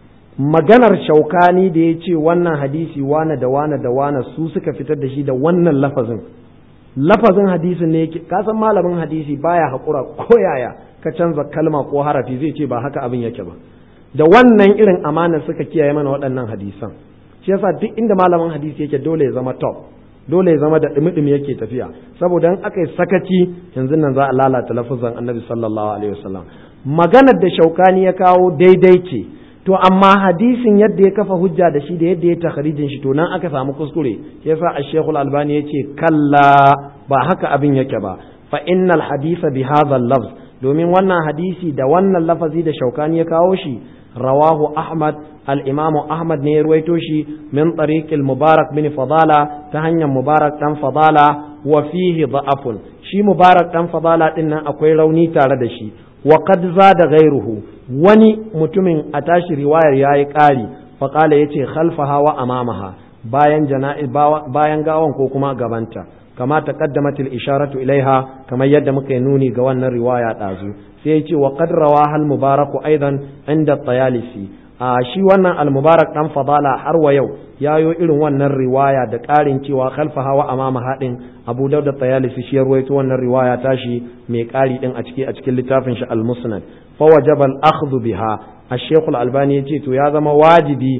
maganar shaukani da ya ce wannan hadisi wane da wane da wane su suka fitar da shi da wannan lafazin lafazin hadisin ne yake kasan malamin hadisi baya haƙura ko yaya ka canza kalma ko harafi zai ce ba haka abin yake ba da wannan irin amana suka kiyaye mana waɗannan hadisan shi yasa duk inda malamin hadisi yake dole ya zama top dole ya zama da ɗumi yake tafiya saboda in aka yi sakaci yanzu nan za a lalata lafazan annabi sallallahu alaihi wasallam maganar da shaukani ya kawo daidai ce to amma hadisin yadda ya kafa hujja da shi da yadda ya takharijin shi to nan aka samu kuskure yasa ash-shaykh al-albani yace kalla ba haka abin yake ba fa innal hadisa bi hadha al-lafz domin wannan hadisi da wannan lafazi da shaukani ya kawo shi rawahu ahmad al-imamu ahmad ne ya ruwaito shi min tariqil mubarak bin fadala ta hanyar mubarak dan fadala wa fihi da'afun shi mubarak dan fadala din nan akwai rauni tare da shi wa qad zada ghayruhu wani mutumin a tashi riwayar yayi ƙari fa qala yace khalfaha wa amamaha bayan jana'i bayan gawan ko kuma gabanta kama taqaddamat al-isharatu ilaiha kamar yadda muka yi nuni ga wannan riwaya dazu sai ya ce wa qad rawaha al-mubarak aidan inda tayalisi a shi wannan al-mubarak dan fadala har wa yau yayo irin wannan riwaya da ƙarin cewa khalfa hawa amama hadin abu dauda tayalisi shi ya ruwaito wannan riwaya tashi mai ƙari din a ciki a cikin littafin shi al-musnad fa wajaba al-akhdhu biha ash-shaykh al-albani yace to ya zama wajibi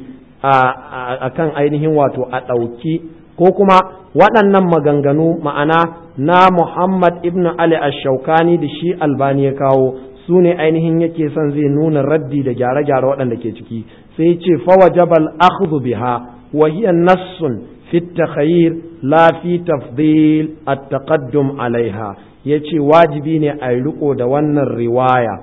a kan ainihin wato a ɗauki ko kuma waɗannan maganganu ma'ana na Muhammad ibn Ali ash-Shawkani da shi albani ya kawo su ne ainihin yake son zai nuna raddi da gyare-gyare waɗanda ke ciki sai ce fawajabal akhdhu biha wa hiya nassun fi takhayyir la fi tafdil at-taqaddum alaiha yace wajibi ne a riko da wannan riwaya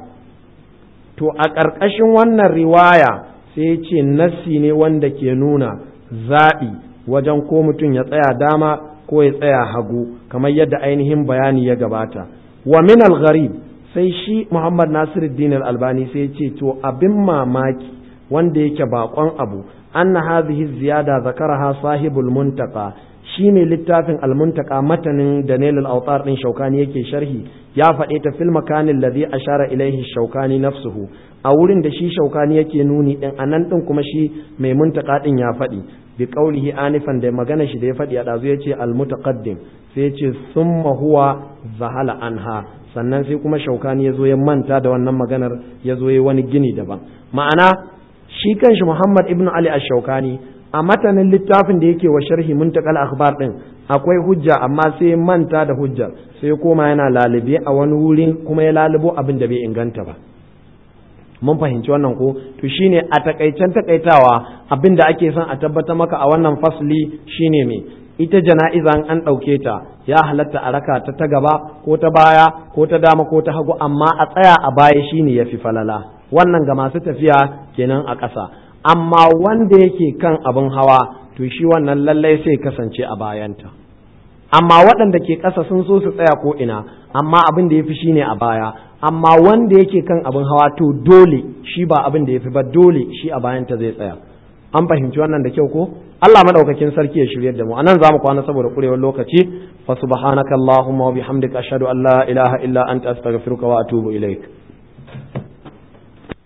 to a ƙarƙashin wannan riwaya sai ya ce nassi ne wanda ke nuna zaɓi wajen ko mutum ya tsaya dama ko ya tsaya hagu kamar yadda ainihin bayani ya gabata wa min al-gharib sai shi Muhammad Nasiruddin al-Albani sai ya ce to abin mamaki wanda yake bakon abu anna hadhihi ziyada zakaraha sahibul muntaka shi ne littafin almuntaka matanin Daniel al-Autar din Shaukani yake sharhi ya faɗe ta fil makanin ladhi ashara ilaihi Shaukani nafsuhu a wurin da shi Shaukani yake nuni din anan din kuma shi mai muntaka din ya faɗi bi qaulihi anifan da magana shi da ya faɗi a dazu yace al-mutaqaddim sai yace summa huwa zahala anha sannan sai kuma Shaukani yazo ya manta da wannan maganar yazo ya wani gini daban ma'ana shi kanshi Muhammad ibn Ali ash-Shaukani a matanin littafin da yake wa sharhi muntakal akhbar din akwai hujja amma sai manta da hujjar sai koma yana lalube a wani wurin kuma ya lalubo abin da bai inganta ba mun fahimci wannan ko to shine a takaicen takaitawa abin da ake son a tabbatar maka a wannan fasli shine me ita jana'izan an ɗauke ta ya halatta a raka ta ta gaba ko ta baya ko ta dama ko ta hagu amma a tsaya a baya shine yafi falala wannan ga masu tafiya kenan a ƙasa amma wanda yake kan abin hawa to shi wannan lallai sai kasance a bayanta amma waɗanda ke ƙasa sun so su tsaya ko ina amma abin da ya fi shine a baya amma wanda yake kan abin hawa to dole shi ba abin da ya fi ba dole shi a bayanta zai tsaya an fahimci wannan da kyau ko Allah madaukakin sarki ya shiryar da mu anan zamu kwana saboda kurewar lokaci fa subhanakallahumma wa bihamdika ashhadu an la ilaha illa anta astaghfiruka wa atubu ilaik